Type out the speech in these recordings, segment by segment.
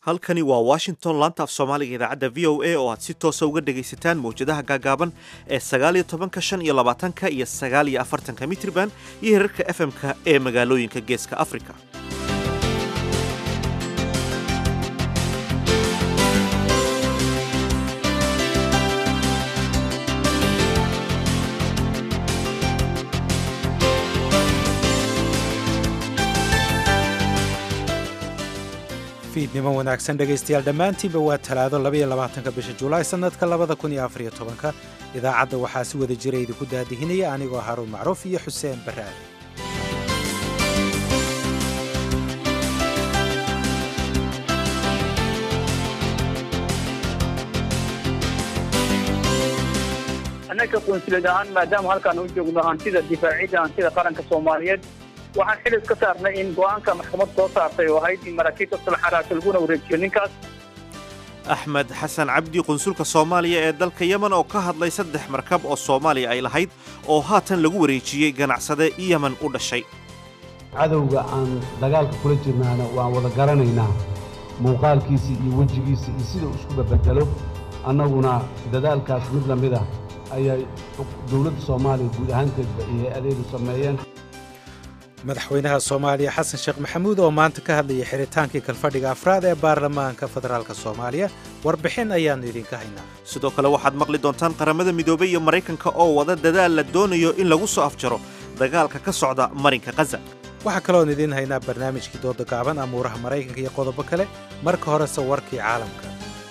halkani waa washington laanta af soomaaliga idaacadda v o a oo aad si toosa uga dhegaysataan mawjadaha gaagaaban ee sagaaliyo tobanka shan iyo labaatanka iyo sagaal iyo afartanka mitriban iyo herarka efm-ka ee magaalooyinka geeska afrika fiidnimo wanaagsan dhegaystayaal dhammaantiinba waa talaado labaiyo labaatanka bisha julaay sannadka labada kun iyo afariyo tobanka idaacadda waxaa si wada jira idinku daadihinaya anigoo haruun macruuf iyo xuseen barraad annaka qunsulad ahaan maadaama halkaan u joogno hantida difaacidda hantida qaranka soomaaliyeed waxaan xil iska saarnay in go-aanka maxkamad soo saartay oo ahayd in maraakiibta sulxaraasha laguna wareejiyo ninkaas axmed xasan cabdi qunsulka soomaaliya ee dalka yemen oo ka hadlay saddex markab oo soomaaliya ay lahayd oo haatan lagu wareejiyey ganacsade yemen u dhashay cadowga aan dagaalka kula jirnaana waan wada garanaynaa muuqaalkiisa iyo wejigiisa iyo sida uu isku babedelo annaguna dadaalkaas mid la mid ah ayay dowladda soomaaliya guud ahaanteedba iyo hay-adeedu sameeyeen madaxweynaha soomaaliya xasan sheekh maxamuud oo maanta ka hadlayay xiritaankii kalfadhiga afraad ee baarlamaanka federaalka soomaaliya warbixin ayaannu idinka haynaa sidoo kale waxaad maqli doontaan qaramada midoobey iyo maraykanka oo wada dadaal la doonayo in lagu soo afjaro dagaalka ka socda marinka khaza waxaa kaloon idiin haynaa barnaamijkii dooda gaaban amuuraha maraykanka iyo qodobo kale marka horese warkii caalamka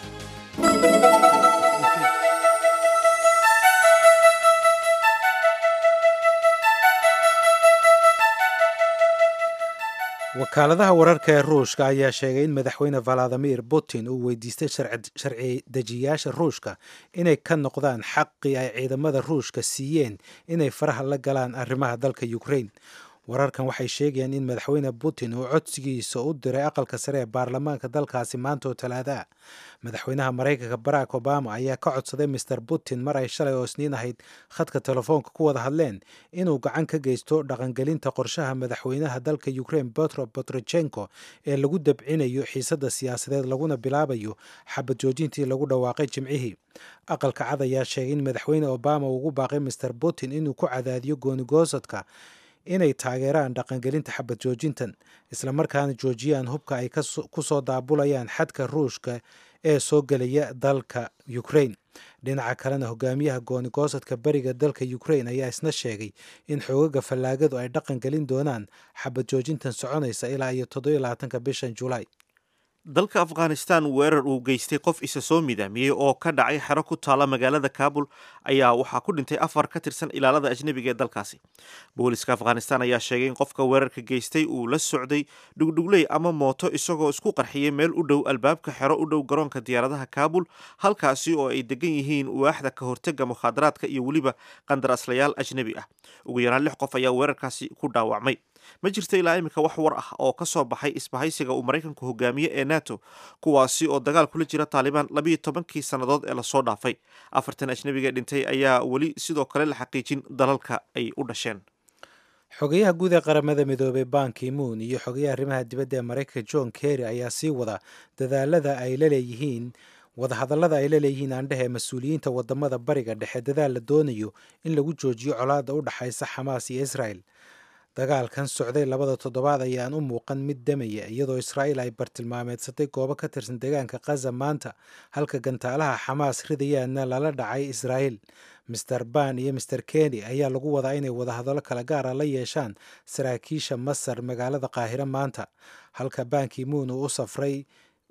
wakaaladaha wararka ee ruushka ayaa sheegay in madaxweyne valadimir putin uu weydiistay sharci dejiyaasha ruushka inay ka noqdaan xaqii ay ciidamada ruushka siiyeen inay faraha la galaan arrimaha dalka ukraine wararkan waxay sheegayaan in madaxweyne putin uu codsigiisa u diray aqalka sare ee baarlamaanka dalkaasi maanta oo talaada madaxweynaha maraykanka barack obama ayaa ka codsaday master putin mar ay shalay oo isniin ahayd khadka telefoonka ku wada hadleen inuu gacan ka geysto dhaqangelinta qorshaha madaxweynaha dalka ukraine petro petrochenko ee lagu dabcinayo xiisadda siyaasadeed laguna bilaabayo xabad joojintii lagu dhawaaqay jimcihii aqalka cad ayaa sheegay in madaxweyne obama uu ugu baaqay master putin inuu ku cadaadiyo goonigoosadka inay taageeraan dhaqangelinta xabad joojintan islamarkaana joojiyaan hubka ay ku soo daabulayaan xadka ruushka ee soo gelaya dalka ukraine dhinaca kalena hogaamiyaha goonigoosadka beriga dalka ukraine ayaa isna sheegay in xoogaga fallaagadu ay dhaqan gelin doonaan xabad joojintan soconaysa ilaa iyo toddobylabaatanka bishan julaay dalka afghanistan weerar uu geystay qof isa soo midaamiyey oo ka dhacay xero ku taala magaalada kabul ayaa waxaa ku dhintay afar ka tirsan ilaalada ajnebiga ee dalkaasi booliska afghanistan ayaa sheegay in qofka weerarka geystay uu la socday dhugdhugley ama mooto isagoo isku qarxiyey meel u dhow albaabka xero u dhow garoonka diyaaradaha kabul halkaasi oo ay degan yihiin waaxda ka hortega mukhaadaraadka iyo weliba qandaraaslayaal ajnebi ah ugu yaraan lix qof ayaa weerarkaasi ku dhaawacmay ma jirta ilaa iminka wax war ah oo ka soo baxay isbahaysiga uu maraykanku hogaamiye ee nato kuwaasi oo dagaal kula jira taalibaan labiiyo tobankii sannadood ee lasoo dhaafay afartan ajnebiga dhintay ayaa weli sidoo kale la xaqiijin dalalka ay u dhasheen xogayaha guud ee qaramada midoobey banki moon iyo xogayaha arrimaha dibadda ee maraykanka john kerry ayaa sii wada dadaalada ay la leeyihiin wadahadallada ay la leeyihiin aandhehe mas-uuliyiinta wadamada bariga dhexe dadaal la doonayo in lagu joojiyo colaadda u dhexaysa xamaas iyo israel dagaalkan socday labada toddobaad ayaan u muuqan mid damaya iyadoo israa'iil ay bartilmaameedsatay goobo ka tirsan deegaanka khaza maanta halka gantaalaha xamaas ridayaanna lala dhacay israa'iil master ban iyo master keni ayaa lagu wadaa inay wadahadallo kala gaara la yeeshaan saraakiisha masar magaalada qaahiro maanta halka banki moon uu u safray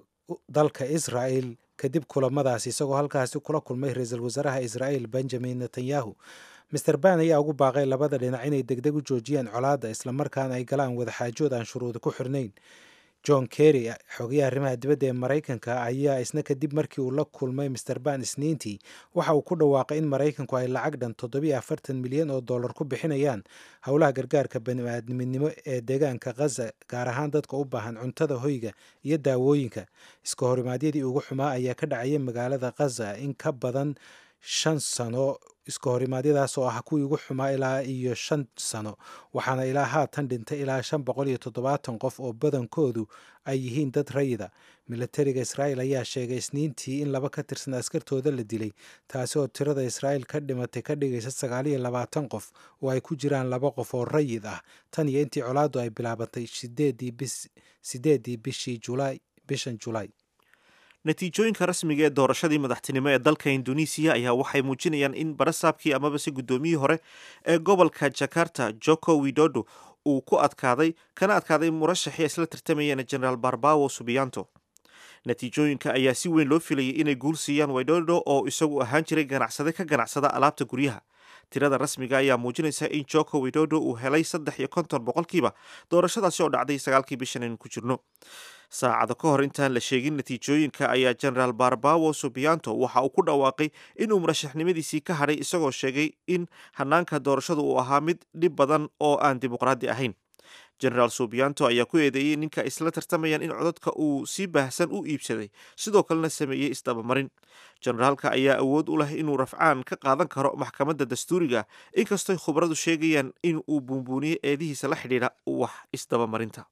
dalka israa'el kadib kulamadaas isagoo halkaasi kula kulmay ra-iisul wasaaraha israa'iil benjamin netanyahu master ban ayaa ugu baaqay labada dhinac inay degdeg u joojiyaan colaadda islamarkaana ay galaan wadaxaajood aan shuruudi ku xirnayn john kerry xogayaha arrimaha dibadda ee maraykanka ayaa isna kadib markii uu la kulmay master ban isniintii waxa uu ku dhawaaqay in maraykanku ay lacag dhan toddobiyo afartan milyan oo dollar ku bixinayaan howlaha gargaarka baniaadminimo ee deegaanka khaza gaar ahaan dadka u baahan cuntada hoyga iyo daawooyinka iska horimaadyadii ugu xumaa ayaa ka dhacaya magaalada khaza in ka badan shan sano iska horimaadyadaas oo ah kuwii ugu xumaa ilaa iyo shan sano waxaana ilaa haatan dhintay ilaa shan boqol iyo toddobaatan qof oo badankoodu ay yihiin dad rayida milatariga israa'il ayaa sheegay isniintii in laba ka tirsan askartooda la dilay taasi oo tirada israa'il ka dhimatay ka dhigaysa sagaal iyo labaatan qof oo ay ku jiraan laba qof oo rayid ah tan iyo intii colaaddu ay bilaabatay sideedii bishii julaay bishan julaay natiijooyinka rasmiga ee doorashadii madaxtinimo ee dalka induneisiya ayaa waxay muujinayaan in barasaabkii amaba se guddoomiyihii hore ee gobolka jakarta joko widodo uu ku adkaaday kana adkaaday murashaxii isla tartamayeen generaal barbawo subiyanto natiijooyinka ayaa si weyn loo filayay inay guul siiyaan widodo oo isagu ahaan jiray ganacsade ka ganacsada alaabta guryaha tirada rasmiga ayaa muujinaysa in joko widodo uu helay saddex iyo konton boqolkiiba doorashadaasi oo dhacday sagaalkii bishan aynu ku jirno saacado ka hor intaan la sheegin natiijooyinka ayaa generaal barbawo subiyanto waxa uu ku dhawaaqay inuu murashaxnimadiisii ka hadhay isagoo sheegay in hanaanka doorashadu uu ahaa mid dhib badan oo aan dimuqraadi ahayn generaal subiyanto ayaa ku eedeeyey ninka isla tartamayaan in codadka uu si baahsan u iibsaday sidoo kalena sameeyey isdabamarin generaalka ayaa awood u leh inuu rafcaan ka qaadan karo maxkamadda dastuuriga inkastoy khubradu sheegayaan in uu buunbuuniyey eedihiisa la xidhiidha wax isdabamarinta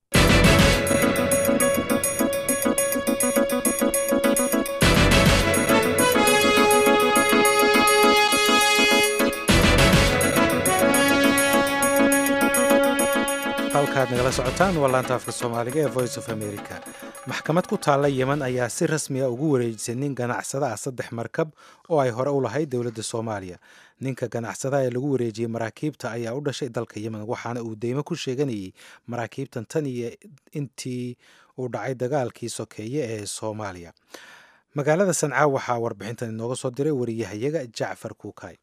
halkaad nagala socotaan waa laanta afka soomaaliga ee voice of america maxkamad ku taalla yeman ayaa si rasmiga ugu wareejisay nin ganacsada ah saddex markab oo ay hore u lahayd dowladda soomaaliya ninka ganacsadaha ee lagu wareejiyey maraakiibta ayaa u dhashay dalka yemen waxaana uu deymo ku sheeganayay maraakiibtan tan iyo intii uu dhacay dagaalkii sokeeye ee soomaaliya magaalada sancaa waxaa warbixintan inooga soo diray wariyahayaga jacfar kuukay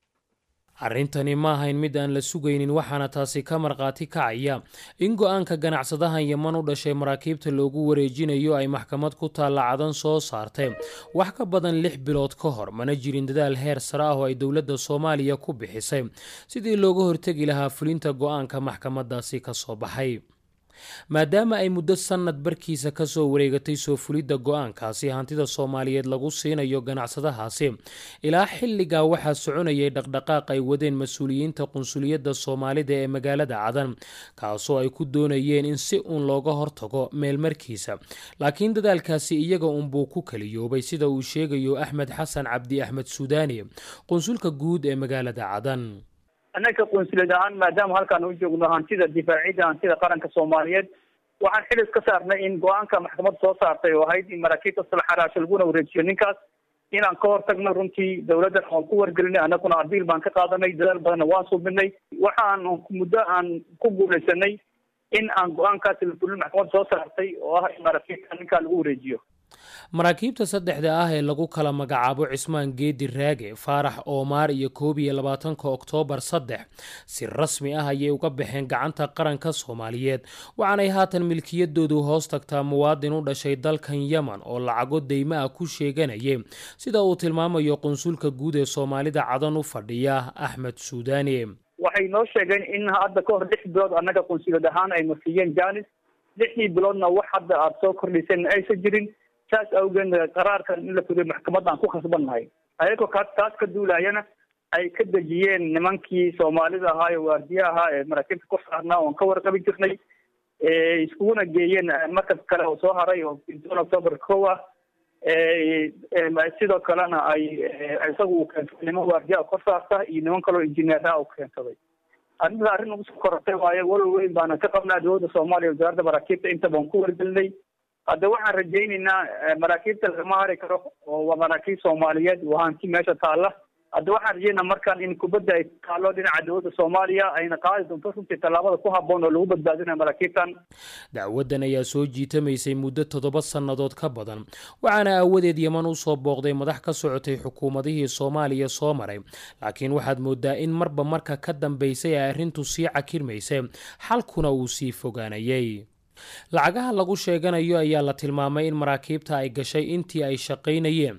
arrintani ma ahayn mid aan la sugaynin waxaana taasi ka markhaati kacaya in go-aanka ganacsadahan yeman u dhashay maraakiibta loogu wareejinayo ay maxkamad ku taalla cadan soo saartay wax ka badan lix bilood ka hor mana jirin dadaal heer sare ah oo ay dowladda soomaaliya ku bixisay sidii looga hortegi lahaa fulinta go-aanka maxkamadaasi ka soo baxay maadaama ay muddo sannad barkiisa ka soo wareegatay soo fulidda go-aankaasi hantida soomaaliyeed lagu siinayo ganacsadahaasi ilaa xilligaa waxaa soconayay dhaqdhaqaaq ay wadeen mas-uuliyiinta qunsuliyadda soomaalida ee magaalada cadan kaasoo ay ku doonayeen in si uun looga hortago meelmarkiisa laakiin dadaalkaasi iyaga unbuu ku kaliyoobay sida uu sheegayo axmed xasan cabdi axmed suudaani qunsulka guud ee magaalada cadan annaga qunsuliyad ahaan maadaama halkaan u joogno hantida difaacidda hantida qaranka soomaaliyeed waxaan xil iska saarnay in go-aanka maxkamad soo saartay oo ahayd in maraakiibta salaxaraasho laguna wareejiyo ninkaas inaan ka hortagno runtii dawladdan waan ku wargelinay annaguna abiil baan ka qaadanay dadaal badanna waan subinay waxaan muddo aan ku guulaysanay in aan go-aankaasi lafulin maxkamad soo saartay oo ah in maraakiibta ninkaa lagu wareejiyo maraakiibta saddexda ah ee lagu kala magacaabo cismaan geedi raage faarax oomaar iyo koob iyo labaatanka oktoobar saddex si rasmi ah ayay uga baxeen gacanta qaranka soomaaliyeed waxaanay haatan milkiyadoodu hoos tagtaa muwaadin u dhashay dalkan yemen oo lacago deyma ah ku sheeganayay sida uu tilmaamayo qunsulka guud ee soomaalida cadan u fadhiya axmed suudaani waxay noo sheegeen in hadda ka hor lix bilood annaga qunsuliyad ahaan ay nasiiyeen janis lixdii biloodna wax hadda aada soo kordhiseen aysan jirin saas awgeed qaraarkan in la fuliyo maxkamadaan ku khasbannahay ayagoo ka taas ka duulayana ay ka dejiyeen nimankii soomaalida ahaa ee waardiye ahaa ee maraakiibta ku saarnaa oon ka warqabi jirnay iskuguna geeyeen markab kale oo soo haray oo intoon october kow ah sidoo kalena ay isagu uu keensaday niman waardiyaa kor saarta iyo niman kaloo injineeraha u keensaday arrinta arrin ugu soo korortay waayo walal weyn baana ka qabnaa dowladda soomaaliya wasaaradda maraakiibta inta baan ku wargelinay hadda waxaan rajaynaynaa maraakiibta lagama hari karo oo waa maraakiib soomaaliyeed waa hanti meesha taalla hadda waxaan rajaynaa markaan in kubadda ay taallo dhinaca dowladda soomaaliya ayna qaadi doonto runtii tallaabada ku habboon oo lagu badbaadinayo maraakiibtan dacwaddan ayaa soo jiitamaysay muddo toddoba sannadood ka badan waxaana aawadeed yeman u soo booqday madax ka socotay xukuumadihii soomaaliya soo maray laakiin waxaad moodaa in marba marka ka dambaysay ay arrintu sii cakirmaysay xalkuna uu sii fogaanayay lacagaha lagu sheeganayo ayaa la tilmaamay in maraakiibta ay gashay intii ay shaqaynayeen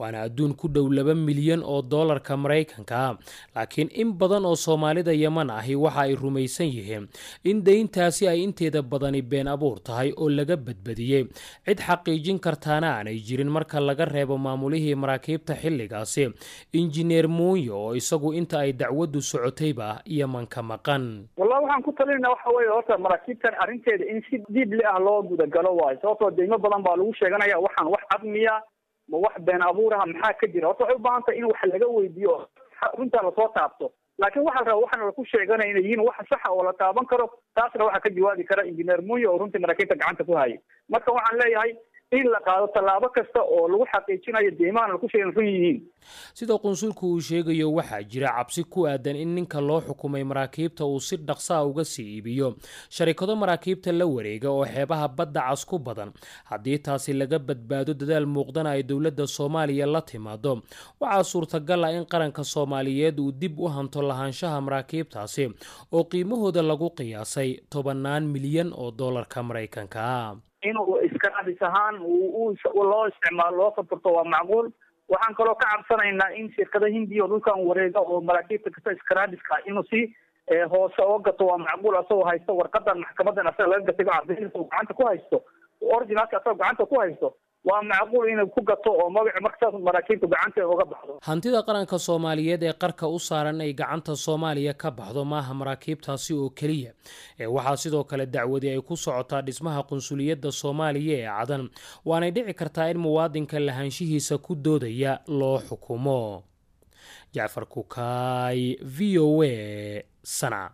waana adduun ku dhow laba milyan oo doolarka maraykanka laakiin in badan oo soomaalida yeman ahi waxa ay rumaysan yihiin in deyntaasi ay inteeda badani been abuur tahay oo laga badbadiyey cid xaqiijin kartaana aanay jirin marka laga reebo maamulihii maraakiibta xilligaasi injineer muuyo oo isagu inta ay dacwaddu socotayba yeman ka maqan wallahi waxaan ku talinayna waxa weeye horta maraakiibtan arrinteeda in si diibli ah loo gudagalo waayo sababtoo deymo badan baa lagu sheeganaya waxaan wax cadmiya ma wax been abuur ah maxaa ka jira horta waxay u baahan tahay in wax laga weydiiyo runtaa lasoo taabto laakiin waxaa la rabaa waxaana laku sheeganaya inay yihiin wax saxa oo la taaban karo taasna waxaa ka jawaabi kara injineer muuyo oo runtii maraakiibta gacanta ku hayay marka waxaan leeyahay in la qaado tallaabo kasta oo lagu xaqiijinayo deymahan laku sheegan run yihiin sida qunsulku uu sheegayo waxaa jira cabsi ku aadan in ninka loo xukumay maraakiibta uu si dhaqsaa uga sii iibiyo sharikado maraakiibta la wareega oo xeebaha badda cas ku badan haddii taasi laga badbaado dadaal muuqdana ay dowladda soomaaliya la timaado waxaa suurtagal ah in qaranka soomaaliyeed uu dib u hanto lahaanshaha maraakiibtaasi oo qiimahooda lagu qiyaasay tobannaan milyan oo doolarka maraykanka inuu iskaraadis ahaan loo isticmaalo loo safarto waa macquul waxaan kaloo ka cabsanaynaa in shirkada hindiya oo dhulkan wareega oo maraakiibta kasta iskaraadiska inuu si hoose oo gato waa macquul asagoo haysto warqadan maxkamadan asaga laga gatay caddaynaysa uu gacanta ku haysto originalka asagoo gacanta ku haysto waa macquul inuu ku gato oo magaci markasaas maraakiibtu gacanta uga baxdo hantida qaranka soomaaliyeed ee qarka u saaran ay gacanta soomaaliya ka baxdo maaha maraakiibtaasi oo keliya ee waxaa sidoo kale dacwadi ay ku socotaa dhismaha qunsuliyadda soomaaliya ee cadan waanay dhici kartaa in muwaadinka lahaanshihiisa ku doodaya loo xukumo jacfar kukaay v o a sana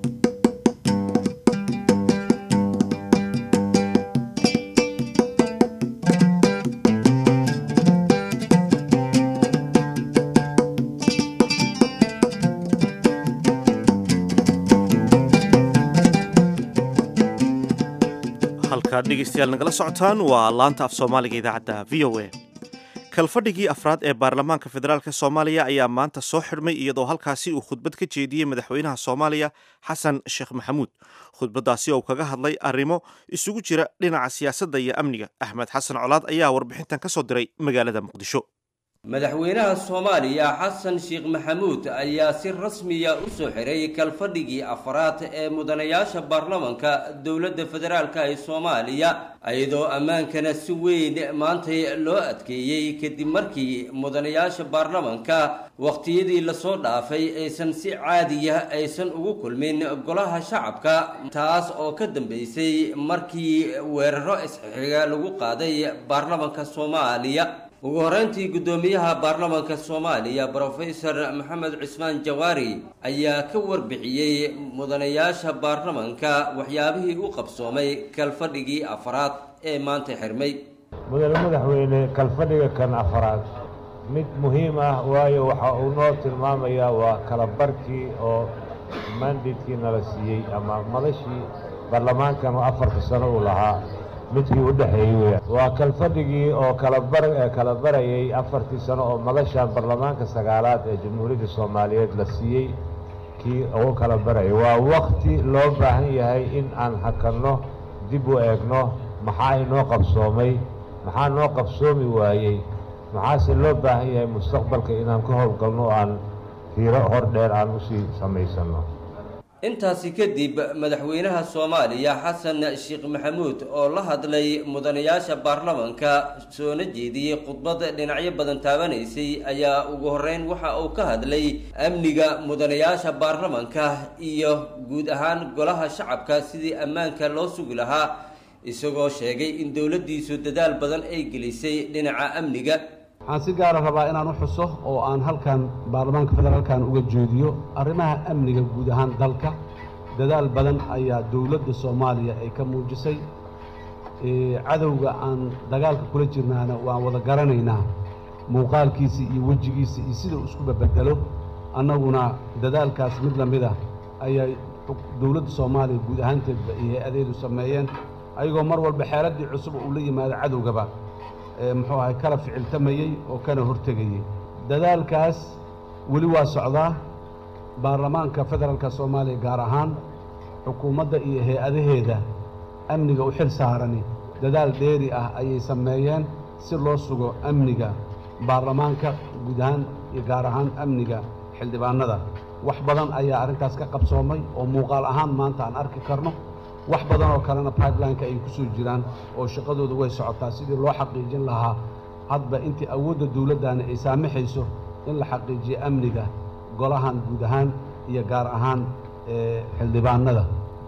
halkaad dhegeystayaal nagala socotaan waa laanta af soomaaliga idaacadda v o a kalfadhigii afraad ee baarlamaanka federaalk soomaaliya ayaa maanta soo xidhmay iyadoo halkaasi uu khudbad ka jeediyey madaxweynaha soomaaliya xasan sheekh maxamuud khudbaddaasi oo kaga hadlay arrimo isugu jira dhinaca siyaasadda iyo amniga axmed xasan colaad ayaa warbixintan ka soo diray magaalada muqdisho madaxweynaha soomaaliya xasan sheekh maxamuud ayaa si rasmiya u soo xiray kalfadhigii afraad ee mudanayaasha baarlamanka dowladda federaalk ee soomaaliya iyadoo ammaankana si weyn maantay loo adkeeyey kadib markii mudanayaasha baarlamanka wakhtiyadii lasoo dhaafay aysan si caadiya aysan ugu kulmin golaha shacabka taas oo ka dambeysay markii weeraro isxixiga lagu qaaday baarlamanka soomaaliya ugu horreyntii guddoomiyaha baarlamanka soomaaliya brofesor maxamed cismaan jawaari ayaa ka warbixiyey mudanayaasha baarlamanka waxyaabihii u qabsoomay kalfadhigii afaraad ee maanta xirmay mudane madaxweyne kalfadhiga kan afaraad mid muhiim ah waayo waxa uu noo tilmaamayaa waa kala barkii oo mandatkii nala siiyey ama madashii baarlamaankan oo afarta sano uu lahaa midkii u dhexeeyey weya waa kalfadhigii oo kalabar kala barayay afartii sano oo madashan baarlamaanka sagaalaad ee jamhuuriyadda soomaaliyeed la siiyey kii ugu kala barayay waa wakti loo baahan yahay in aan hakanno dib u eegno maxaa inoo qabsoomay maxaa noo qabsoomi waayey maxaase loo baahan yahay mustaqbalka inaan ka howlgalno o aan hiiro hor dheer aan usii samaysanno intaasi kadib madaxweynaha soomaaliya xasan sheekh maxamuud oo la hadlay mudanayaasha baarlamanka soona jeediyey khudbad dhinacyo badan taabanaysay ayaa ugu horreyn waxa uu ka hadlay amniga mudanayaasha baarlamanka iyo guud ahaan golaha shacabka sidii ammaanka loo sugi lahaa isagoo sheegay in dowladdiisu dadaal badan ay gelisay dhinaca amniga waxaan si gaara rabaa inaan u xuso oo aan halkan baarlamaanka federaalkan uga jeediyo arrimaha amniga guud ahaan dalka dadaal badan ayaa dowladda soomaaliya ay ka muujisay cadowga aan dagaalka kula jirnaana waan wada garanaynaa muuqaalkiisa iyo wejigiisa iyo sida uu isku babedelo annaguna dadaalkaas mid la mid ah ayay dowladda soomaaliya guud ahaanteedba iyo hay-adeedu sameeyeen ayagoo mar walba xeeladdii cusub uu la yimaado cadowgaba muxuu ahay kala ficiltamayey oo kana hortegayey dadaalkaas weli waa socdaa baarlamaanka federaalka soomaaliya gaar ahaan xukuumadda iyo hay-adaheeda amniga u xil saarani dadaal dheeri ah ayay sameeyeen si loo sugo amniga baarlamaanka guud ahaan iyo gaar ahaan amniga xildhibaannada wax badan ayaa arrintaas ka qabsoomay oo muuqaal ahaan maanta aan arki karno wax badan oo kalena pipelineka ay ku soo jiraan oo shaqadooda way socotaa sidii loo xaqiijin lahaa hadba intii awoodda dawladdaani ay saamaxayso in la xaqiijiyo amniga golahan guud ahaan iyo gaar ahaan xildhibaannada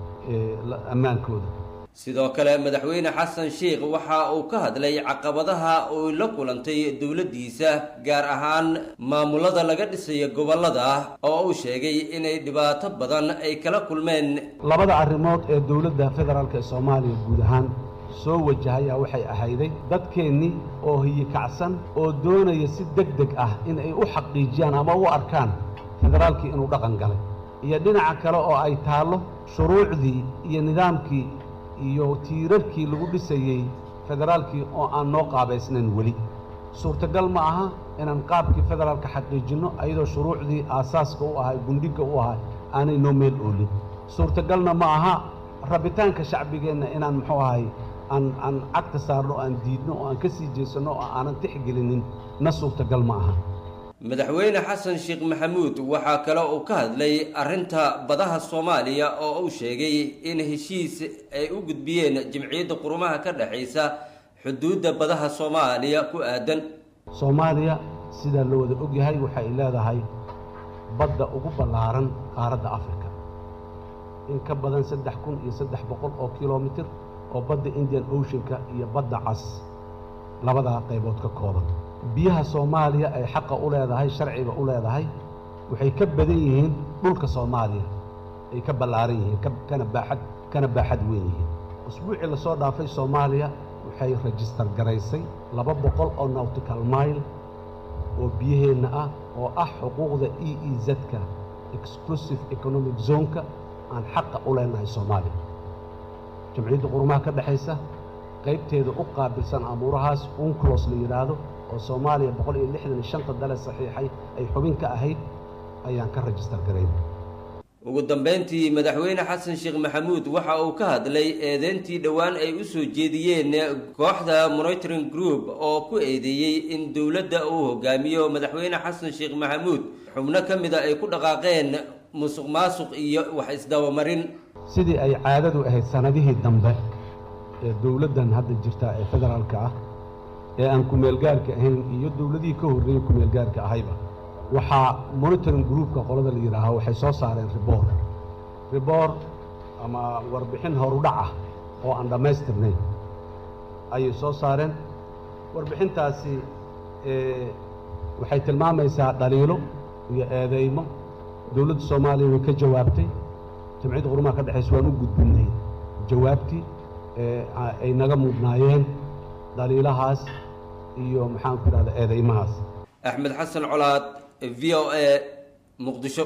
ammaankooda sidoo kale madaxweyne xasan sheikh waxa uu ka hadlay caqabadaha uu la kulantay dowladdiisa gaar ahaan maamulada laga dhisayo gobollada oo uu sheegay inay dhibaato badan ay kala kulmeen labada arrimood ee dowladda federaalk ee soomaaliya guud ahaan soo wajahaya waxay ahayday dadkeennii oo hiyikacsan oo doonaya si deg deg ah in ay u xaqiijiyaan ama u arkaan federaalkii inuu dhaqan galay iyo dhinaca kale oo ay taallo shuruucdii iyo nidaamkii iyo tiirarkii lagu dhisayey federaalkii oo aan noo qaabaysnayn weli suurtagal ma aha inaan qaabkii federaalka xaqiijinno ayadoo shuruucdii aasaaska u ahay gundhigga u ahay aanay noo meel oolin suurtagalna ma aha rabitaanka shacbigeenna inaan muxuu ahay aan aan cagta saarno o aan diidno oo aan ka sii jeesanno oo aanan tixgelinin na suurtagal ma aha madaxweyne xasan sheekh maxamuud waxaa kale uu ka hadlay arrinta badaha soomaaliya oo uu sheegay in heshiis ay u gudbiyeen jimciyadda qurumaha ka dhexaysa xuduudda badaha soomaaliya ku aadan soomaaliya sidaa la wada ogyahay waxay leedahay badda ugu ballaaran qaaradda afrika in ka badan saddex kun iyo saddex boqol oo kilomitir oo badda indian oceanka iyo badda cas labadaa qaybood ka kooban biyaha soomaaliya ay xaqa u leedahay sharciga u leedahay waxay ka badan yihiin dhulka soomaaliya ay ka ballaaran yihiin kana baaxad kana baaxad weyn yihiin usbuucii lasoo dhaafay soomaaliya waxay rajistar garaysay laba boqol oo nautical mile oo biyaheenna ah oo ah xuquuqda e e z-ka exclusive economic zoneka aan xaqa u leenahay soomaaliya jamciyadda qurumaha ka dhexaysa qaybteeda u qaabilsan amuurahaas unclos la yidhaahdo oo soomaaliya boqol iyo lixdan iyo shanta dale saxiixay ay xubin ka ahayd ayaan ka rajistar garayn ugu dambayntii madaxweyne xasan sheekh maxamuud waxa uu ka hadlay eedeyntii dhowaan ay u soo jeediyeen kooxda monitoring group oo ku eedeeyey in dowladda uu hogaamiyo madaxweyne xasan sheekh maxamuud xubno ka mida ay ku dhaqaaqeen musuq maasuq iyo wax isdabamarin sidii ay caadadu ahayd sannadihii dambe ee dowladdan hadda jirta ee federaalka ah ee aan kumeelgaarka ahayn iyo dowladihii ka horreeyey kumeelgaarka ahayba waxaa monitoring groupka qolada la yidhaaho waxay soo saareen ribor ribor ama warbixin horudhac ah oo aan dhammaystirnayn ayay soo saareen warbixintaasi waxay tilmaamaysaa dhaliilo iyo eedeymo dowladda soomaaliya way ka jawaabtay jamciyadda qurumaha ka dhexaysa waan u gudbinnay jawaabtii ay naga mudnaayeen dhaliilahaas iyo maxaan ku idhahda eedeymahaas axmed xasan colaad v o a muqdisho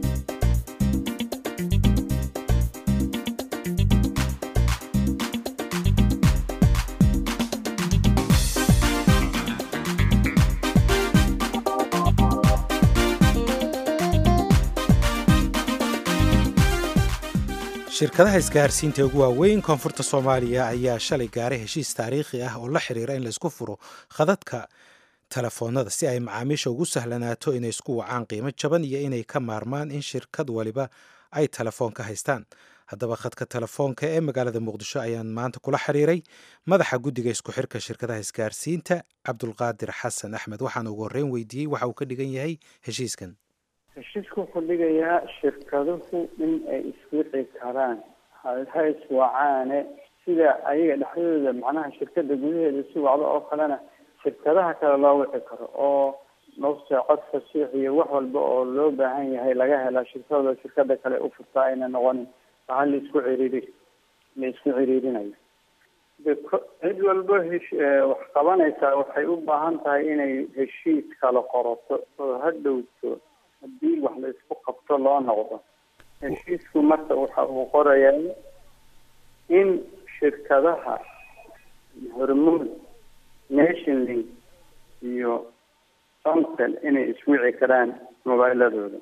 shirkadaha isgaarsiinta ugu waaweyn koonfurta soomaaliya ayaa shalay gaaray heshiis taariikhi ah oo la xiriira in laysku furo khadadka telefoonada si ay macaamiisha ugu sahlanaato inay isku wacaan qiimo jaban iyo inay ka maarmaan in shirkad waliba ay telefoon ka haystaan haddaba khadka telefoonka ee magaalada muqdisho ayaan maanta kula xiriiray madaxa guddiga isku xirka shirkadaha isgaarsiinta cabdulqaadir xasan axmed waxaan ugu horreyn weydiiyey waxa uu ka dhigan yahay heshiiskan heshiisku wuxuu dhigayaa shirkaduhu in ay iswici karaan ha iswacaane sida ayaga dhexdooda macnaha shirkada gudaheeda isu wacdo oo kalena shirkadaha kale loo wici karo oo nafta cod fasiix iyo wax walba oo loo baahan yahay laga helaa shirkadooda shirkada kale u furtaa ayna noqonin waxa la isku ciriiri la isku ciriirinayo de cid walba hesh wax qabanaysaa waxay u baahan tahay inay heshiis kala qorato oo ha dhowto haddii wax la isku qabto loo noqdo heshiisku marka waxa uu qorayaa in shirkadaha hormuud nation link iyo somtel inay iswici karaan mobiiladooda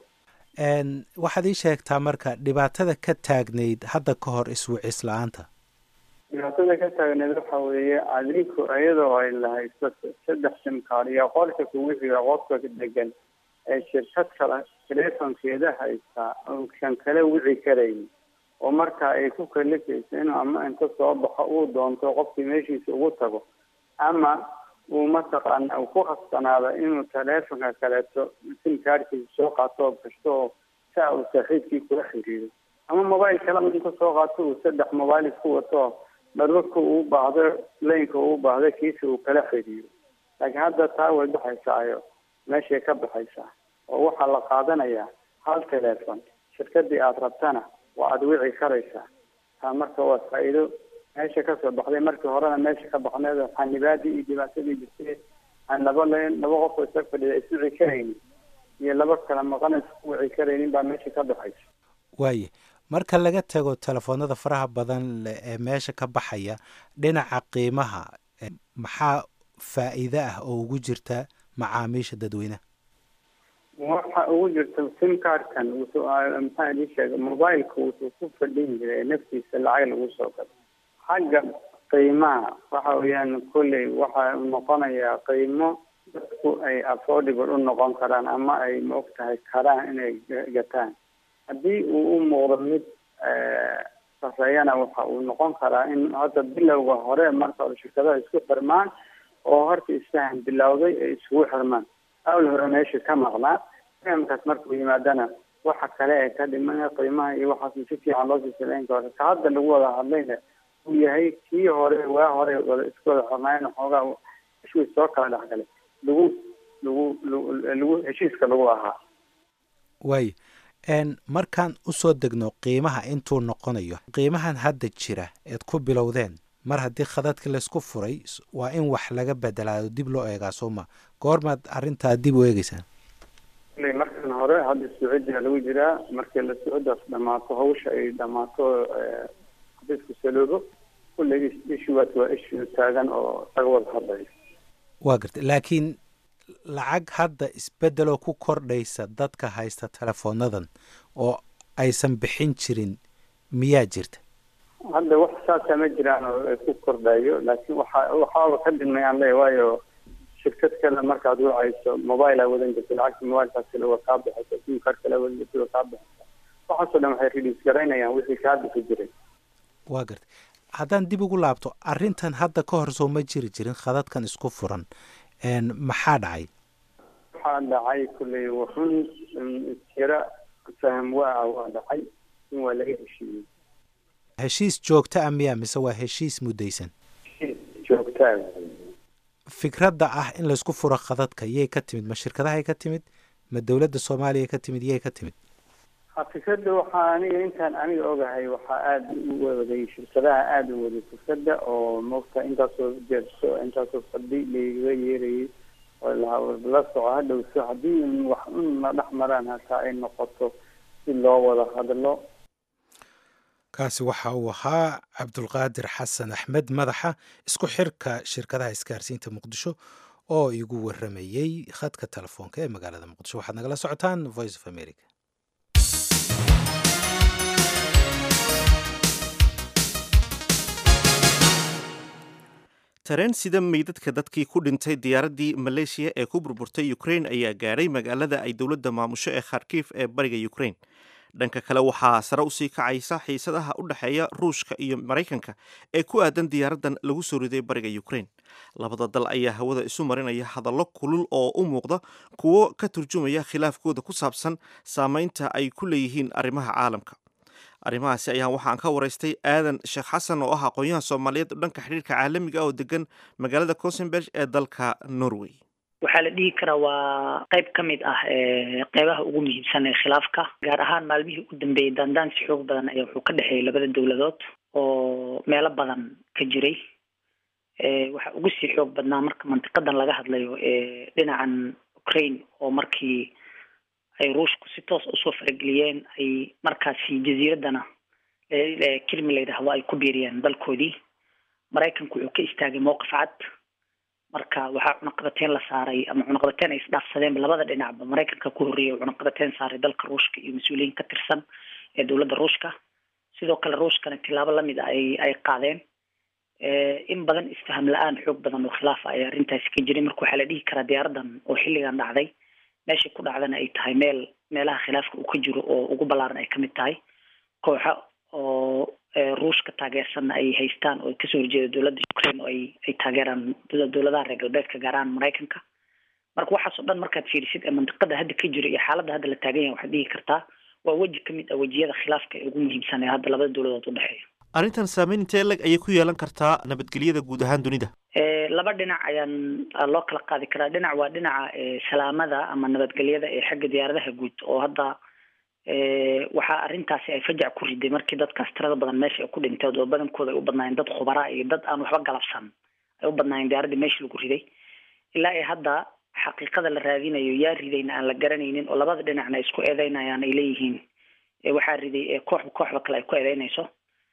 waxaad ii sheegtaa marka dhibaatada ka taagnayd hadda ka hor iswicis la-aanta dhibaatada ka taagneed waxa weeye adinku iyadoo ay lahayso saddex simkaar iyo qolka kugu xiga qofka degan ee shirkad kale telefonkeeda haystaa uusan kala wici karayn oo marka ay ku kalifayso inuu ama inta soo baxo uu doonto qofkii meeshiisa ugu tago ama uu mataqaana uu ku khasbanaado inuu telefonka kaleeto simkaarkiisa soo qaato oo gashto oo saa uu saaxiibkii kula xiriiro ama mobile kale inta soo qaato uu saddex mobile isku wato dharwarka uu baahdo laynka uu baahdo kiisa uu kala xiriiro laakiin hadda taa way baxaysaayo meeshay ka baxaysaa oo waxaa la qaadanayaa hal telefon shirkadii aada rabtana waa aada wici karaysaa taa marka waa faa-iido meesha kasoo baxday markii horena meesha ka baxneed xanibaadii iyo dhibaatadii jirtay aan laba len laba qof oo isag fadhida iswici karaynin iyo laba kala maqan isku wici karaynin baa meesha ka baxaysa waaye marka laga tago telefoonada faraha badan ee meesha ka baxaya dhinaca qiimaha maxaa faa-iide ah oo ugu jirta macaamiisha dadweynaha waxa ugu jirta simkaarkan wuxuu maxaa idin sheegay mobileka wuxuu ku fadhin jiray naftiisa lacag lagu soo galo xagga qiimaha waxa weeyaan kolley waxa noqonayaa qiimo dadku ay affordable u noqon karaan ama ay maog tahay karaan inay gataan haddii uu u muuqdo mid sareeyana waxa uu noqon karaa in hadda bilowga hore marka hore shirkadaha isku xirmaan oo horta isfahan bilowday ay isugu xirmaan awl hore meesha ka maqnaa fahamkaas markuu yimaadana waxa kale ee ka dhiman qiimaha iyo waxaas si fiican loo sisaleyn karo ka hadda lagu wada hadlayna uu yahay kii hore waa hore wada isku wada xirnaayn xoogaa ishuu soo kala dhexgalay lagu lagu lagu heshiiska lagu ahaa waayo markaan usoo degno qiimaha intuu noqonayo qiimahan hadda jira eed ku bilowdeen mar haddii khadadka laysku furay waa in wax laga bedelaado dib loo eegaa sooma goormaad arrintaa dib u eegeysaan markan hore hadda sacuudiga lagu jiraa markii la sacuudaas dhamaato hawsha ay dhamaato xabiisku saloobo kulley ishuwaas waa ishu taagan oo laga wada hadlayo waa garta laakiin lacag hadda isbeddeloo ku kordhaysa dadka haysta telefoonadan oo aysan bixin jirin miyaa jirta hadda wax saasa ma jiraan oo ku kordhayo laakiin waxa waxaaba ka dhimay aan leeya waayo shirkad kale markaad wacayso mobile aa wadan jirta lacagta mobilekaas kale waa kaa baxaysa sim card kale wadan jirta waa kaa baxaysa waxaasoo dhan waxay release garaynayaan wixii kaa bixi jiray waa garta haddaan dib ugu laabto arrintan hadda ka hor soo ma jiri jirin khadadkan isku furan maxaa dhacay waxaa dhacay kulley wuxun tira faham waa waa dhacay in waa laga heshiiyey heshiis joogta a miya mise waa heshiis muddaysan joogtaa fikradda ah in laysku furo khadadka yay ka timid ma shirkadahay ka timid ma dowladda soomaaliya ka timid yay ka timid fikradda waxaa aniga intaan aniga ogahay waxaa aada u waday shirkadaha aada u waday fikradda oo moogta intaasoo jeerso intaasoo fadhi lagaga yeerayay oo la soco hadhowso haddii wax un la dhex maraan hataa ay noqoto si loo wada hadlo kaasi waxa uu ahaa cabdulqaadir xasan axmed madaxa isku xirka shirkadaha isgaarsiinta muqdisho oo igu waramayey khadka telefoonka ee magaalada muqdisho waxaad nagala socotaan voice of america tareen sida meydadka dadkii ku dhintay diyaaraddii maleeshiya ee ku burburtay ukrain ayaa gaadhay magaalada ay dowladda maamusho ee kharkiif ee bariga ukrain dhanka kale waxaa sare usii kacaysa xiisadaha u dhexeeya ruushka iyo maraykanka ee ku aadan diyaaraddan lagu soo riday bariga ukrain labada dal ayaa hawada isu marinaya hadallo kulul oo u muuqda kuwo ka turjumaya khilaafkooda ku saabsan saameynta ay ku leeyihiin arrimaha caalamka arrimahaasi ayaa waxaan ka waraystay aadan sheekh xasan oo ah aqoon-yahan soomaaliyeed dhanka xidhiirka caalamiga oo degan magaalada cosenberg ee dalka norway waxaa la dhihi karaa waa qayb ka mid ah qeybaha ugu muhiimsan ee khilaafka gaar ahaan maalmihii u dambeeyey daandaansi xoog badan ayaa wuxuu ka dhexeeyay labada dowladood oo meelo badan ka jiray waxaa ugu sii xoog badnaa marka mantiqadan laga hadlayo dhinacan ukraine oo markii ay ruushku si toos usoo farageliyeen ay markaasi jasiiraddana kelmi la yidhaahdo ay ku biiriyeen dalkoodii maraykanku wuxuu ka istaagay mowqif cad marka waxaa cunaqabateyn la saaray ama cunaqabateyn ay isdhaafsadeenba labada dhinacba maraykanka ku horreeyay oo cunaqabateyn saaray dalka ruushka iyo mas-uuliyiin ka tirsan ee dowladda ruushka sidoo kale ruushkana tilaabo lamid a ay ay qaadeen in badan isfaham la-aan xoog badan oo khilaaf ah ayaa arrintaasi ka jiray marka waxaa la dhihi karaa diyaaradan oo xilligan dhacday meeshay ku dhacdana ay tahay meel meelaha khilaafka uu ka jiro oo ugu ballaaran ay kamid tahay kooxa oo ruushka taageersanna ay haystaan oo kasoo horjeeda dowladda ukraine oo ay ay taageeraan dowladaha reer galbeedka gaar ahaan maraykanka marka waxaas oo dhan markaad fiirisid ee mandiqada hadda ka jira iyo xaaladda hadda la taagan yahay waxaad dhihi kartaa waa weji kamid ah wejiyada khilaafka ee ugu muhiimsan ee hadda labada dowladood udhexeeya arrintan saameyn intee leg ayay ku yeelan kartaa nabadgelyada guud ahaan dunida laba dhinac ayaan loo kala qaadi karaa dhinac waa dhinaca salaamada ama nabadgelyada ee xagga diyaaradaha guud oo hadda waxaa arrintaasi ay fajac ku riday markii dadkaas tirada badan meesha ay ku dhinteed oo badankooda ay u badnaayeen dad khubara iyo dad aan waxba galabsan ay u badnaayeen diyaaradii meesha lagu riday ilaa ay hadda xaqiiqada la raadinayo yaa ridayna aan la garanaynin oo labada dhinacna ay isku eedeynayaan ay leeyihiin waxaa riday kooxba kooxba kale ay ku eedeynayso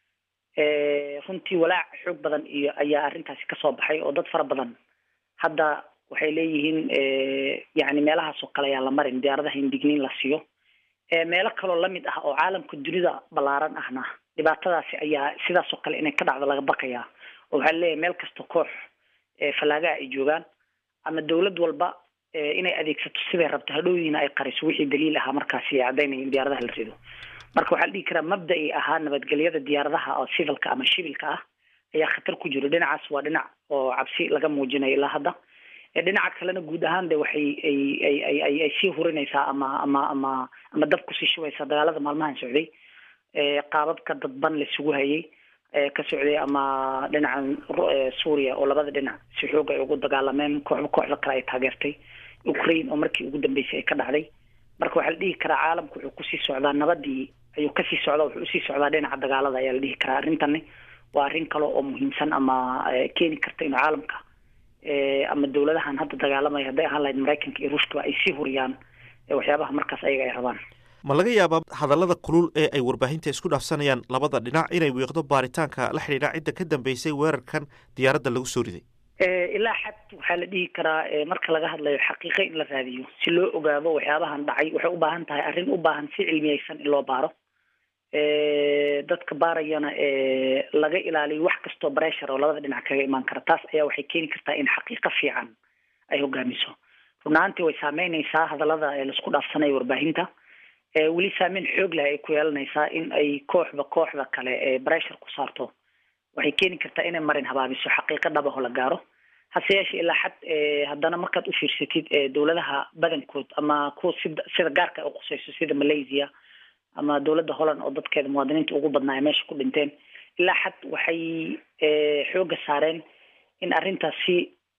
runtii walaac xoog badan iyo ayaa arrintaasi kasoo baxay oo dad fara badan hadda waxay leeyihiin yani meelahaas oo kale ayaa la marin diyaaradaha in digniin la siiyo meelo kaloo lamid ah oo caalamka dunida ballaaran ahna dhibaatadaasi ayaa sidaas oo kale inay ka dhacdo laga baqayaa oo waxaa leeyahay meel kasta koox fallaagaha ay joogaan ama dowlad walba inay adeegsato siday rabto hadhowdiina ay qariso wixii daliil ahaa markaasi ay caddaynaya in diyaaradaha la rido marka waxaa la dhihi karaa mabda-i ahaa nabadgelyada diyaaradaha oo civilka ama shibilka ah ayaa khatar ku jiro dhinacaas waa dhinac oo cabsi laga muujinayo ilaa hadda dhinaca kalena guud ahaan de waxay ay ay ay ay ay sii hurinaysaa ama ama ama ama dab kusii shubaysaa dagaalada maalmahan socday qaababka dadban laisugu hayay ka socday ama dhinacan suuriya oo labada dhinac si xoog ay ugu dagaalameen kooxba kooxda kale ay taageertay ukraine oo markii ugu dambeysay ay ka dhacday marka waxaa la dhihi karaa caalamku wuxuu kusii socdaa nabadii ayuu kasii socdaa wuxuu usii socdaa dhinaca dagaalada ayaa la dhihi karaa arrintani waa arrin kale oo muhiimsan ama keeni karta inuu caalamka ama dowladahan hadda dagaalamaya hadday ahaan lahayd maraykanka iyo ruushkaba ay sii huriyaan waxyaabaha markaas ayaga ay rabaan ma laga yaabaa hadallada kulul ee ay warbaahinta isku dhaafsanayaan labada dhinac inay wiiqdo baaritaanka la xidhiidha cidda ka dambeysay weerarkan diyaaradda lagu soo riday ilaa xad waxaa la dhihi karaa marka laga hadlayo xaqiiqo in la raadiyo si loo ogaado waxyaabahan dhacay waxay u baahan tahay arrin u baahan si cilmiyeysan in loo baaro dadka baarayana laga ilaaliyo wax kastoo bressure oo labada dhinac kaga imaan kara taas ayaa waxay keeni kartaa in xaqiiqo fiican ay hogaamiso run ahaantii way saameynaysaa hadallada laisku dhaafsanayo warbaahinta weli saameyn xoog leh ay ku yeelanaysaa in ay kooxba kooxda kale ee bressure ku saarto waxay keeni kartaa inay marin habaabiso xaqiiqo dhabaho la gaaro hase yeeshee ilaa xad haddana markaad u fiirsatid dowladaha badankood ama kuwa sida sida gaarka ay uqusayso sida malaysia ama dowladda holland oo dadkeeda muwaadiniinta ugu badnaa ay meesha ku dhinteen ilaa xad waxay xooga saareen in arrintaas si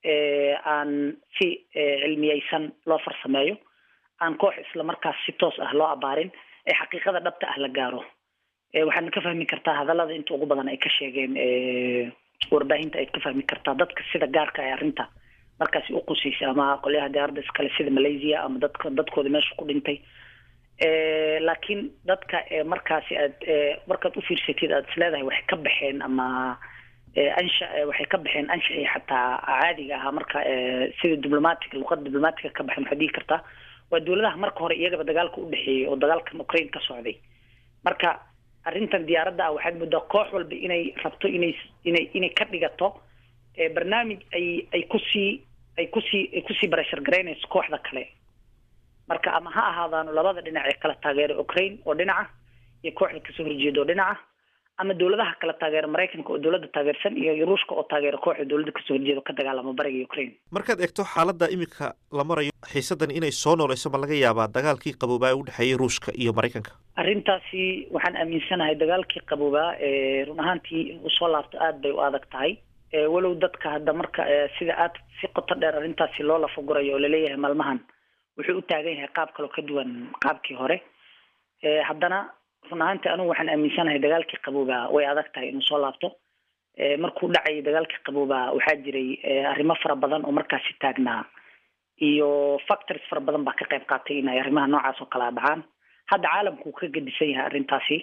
aan si cilmiyeysan loo farsameeyo aan koox isla markaas si toos ah loo abaarin ee xaqiiqada dhabta ah la gaaro waxaadna ka fahmi kartaa hadallada inta ugu badan ay ka sheegeen warbaahinta ayaad ka fahmi kartaa dadka sida gaarka ay arrinta markaasi uqusaysa ama qolyaha diyaaradda iskale sida malaysia ama dadka dadkooda meesha ku dhintay laakiin dadka markaasi aad markaad ufiirsatid aad isleedahay waxay ka baxeen ama ansha waxay ka baxeen anshaxii xataa caadiga ahaa marka sida diblomatica luqada diblomatica ka baxeen waxaad dhihi kartaa waa dowladaha marka hore iyagaba dagaalka udhexeeyey oo dagaalkan ukraine ka socday marka arrintan diyaaradda ah waxaad moodaa koox walba inay rabto inay inay inay ka dhigato barnaamij ay ay kusii ay kusii ay kusii barashar garaynayso kooxda kale marka ama ha ahaadaano labada dhinac ee kala taageera ukraine oo dhinaca iyo kooxda kasoo horjeeda oo dhinaca ama dowladaha kala taageera maraykanka oo dowladda taageersan iyo ruushka oo taageera kooxda dowladda kasoo horjeeda oo ka dagaalama bariga ukraine markaad eegto xaaladda iminka la marayo xiisadan inay soo nooleyso ma laga yaabaa dagaalkii qaboobaa ee udhexeeyey ruushka iyo maraykanka arrintaasi waxaan aaminsanahay dagaalkii qaboobaa run ahaantii in uu soo laabto aad bay u adag tahay walow dadka hadda marka sida aad si qoto dheer arrintaasi loo lafagurayo oo laleeyahay maalmahan wuxuu u taagan yahay qaab kaloo ka duwan qaabkii hore haddana run ahaantii anugu waxaan aaminsanahay dagaalkii qaboobaa way adag tahay inuu soo laabto markuu dhacayay dagaalkii qaboobaa waxaa jiray arrimo fara badan oo markaasi taagnaa iyo factors fara badan baa ka qayb qaatay in ay arrimaha noocaas oo kalea dhacaan hadda caalamku uu ka gedisan yahay arrintaasi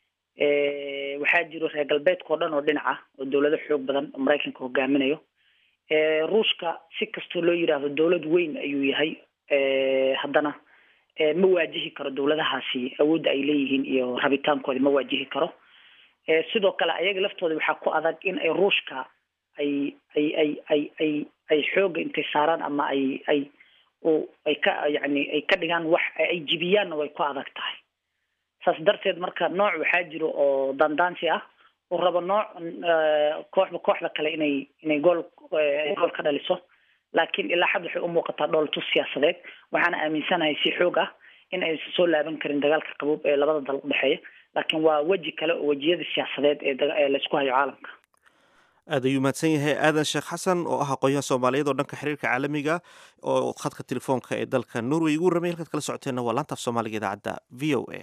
waxaa jiro reer galbeedka oo dhan oo dhinaca oo dowlado xoog badan oo maraykanka hogaaminayo ruushka si kastoo loo yidhaahdo dowlad weyn ayuu yahay haddana ma waajihi karo dowladahaasi awoodda ay leeyihiin iyo rabitaankooda ma waajihi karo sidoo kale ayaga laftooda waxaa ku adag in ay ruushka ay ay ay ay ay ay xooga intay saaraan ama ay ay ay ka yani ay ka dhigaan wax ay jibiyaanna way ku adag tahay saas darteed marka nooc waxaa jiro oo dandaansi ah uu rabo nooc kooxba kooxda kale inay inay gool gool ka dhaliso laakiin ilaa xad waxay u muuqataa dhooltus siyaasadeed waxaana aaminsanahay si xoog ah in aysan soo laaban karin dagaalka qabuub ee labada dal udhexeeya laakiin waa weji kale oo wejiyada siyaasadeed ee laysku hayo caalamka aad ayuu mahadsan yahay aadan sheekh xasan oo ah aqoon-yahan soomaaliyeed oo dhanka xiriirka caalamiga oo khadka telefoonka ee dalka norway ugu ramay halkaad kala socoteenna waa laantaaf soomaaliga idaacadda v o a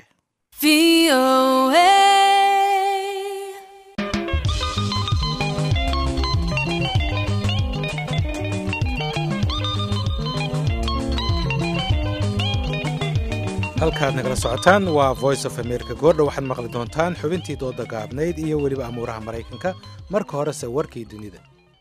halkaad nagala socotaan waa voice of america goordha waxaad maqli doontaan xubintii dooda gaabnayd iyo weliba amuuraha maraykanka marka horese warkii dunida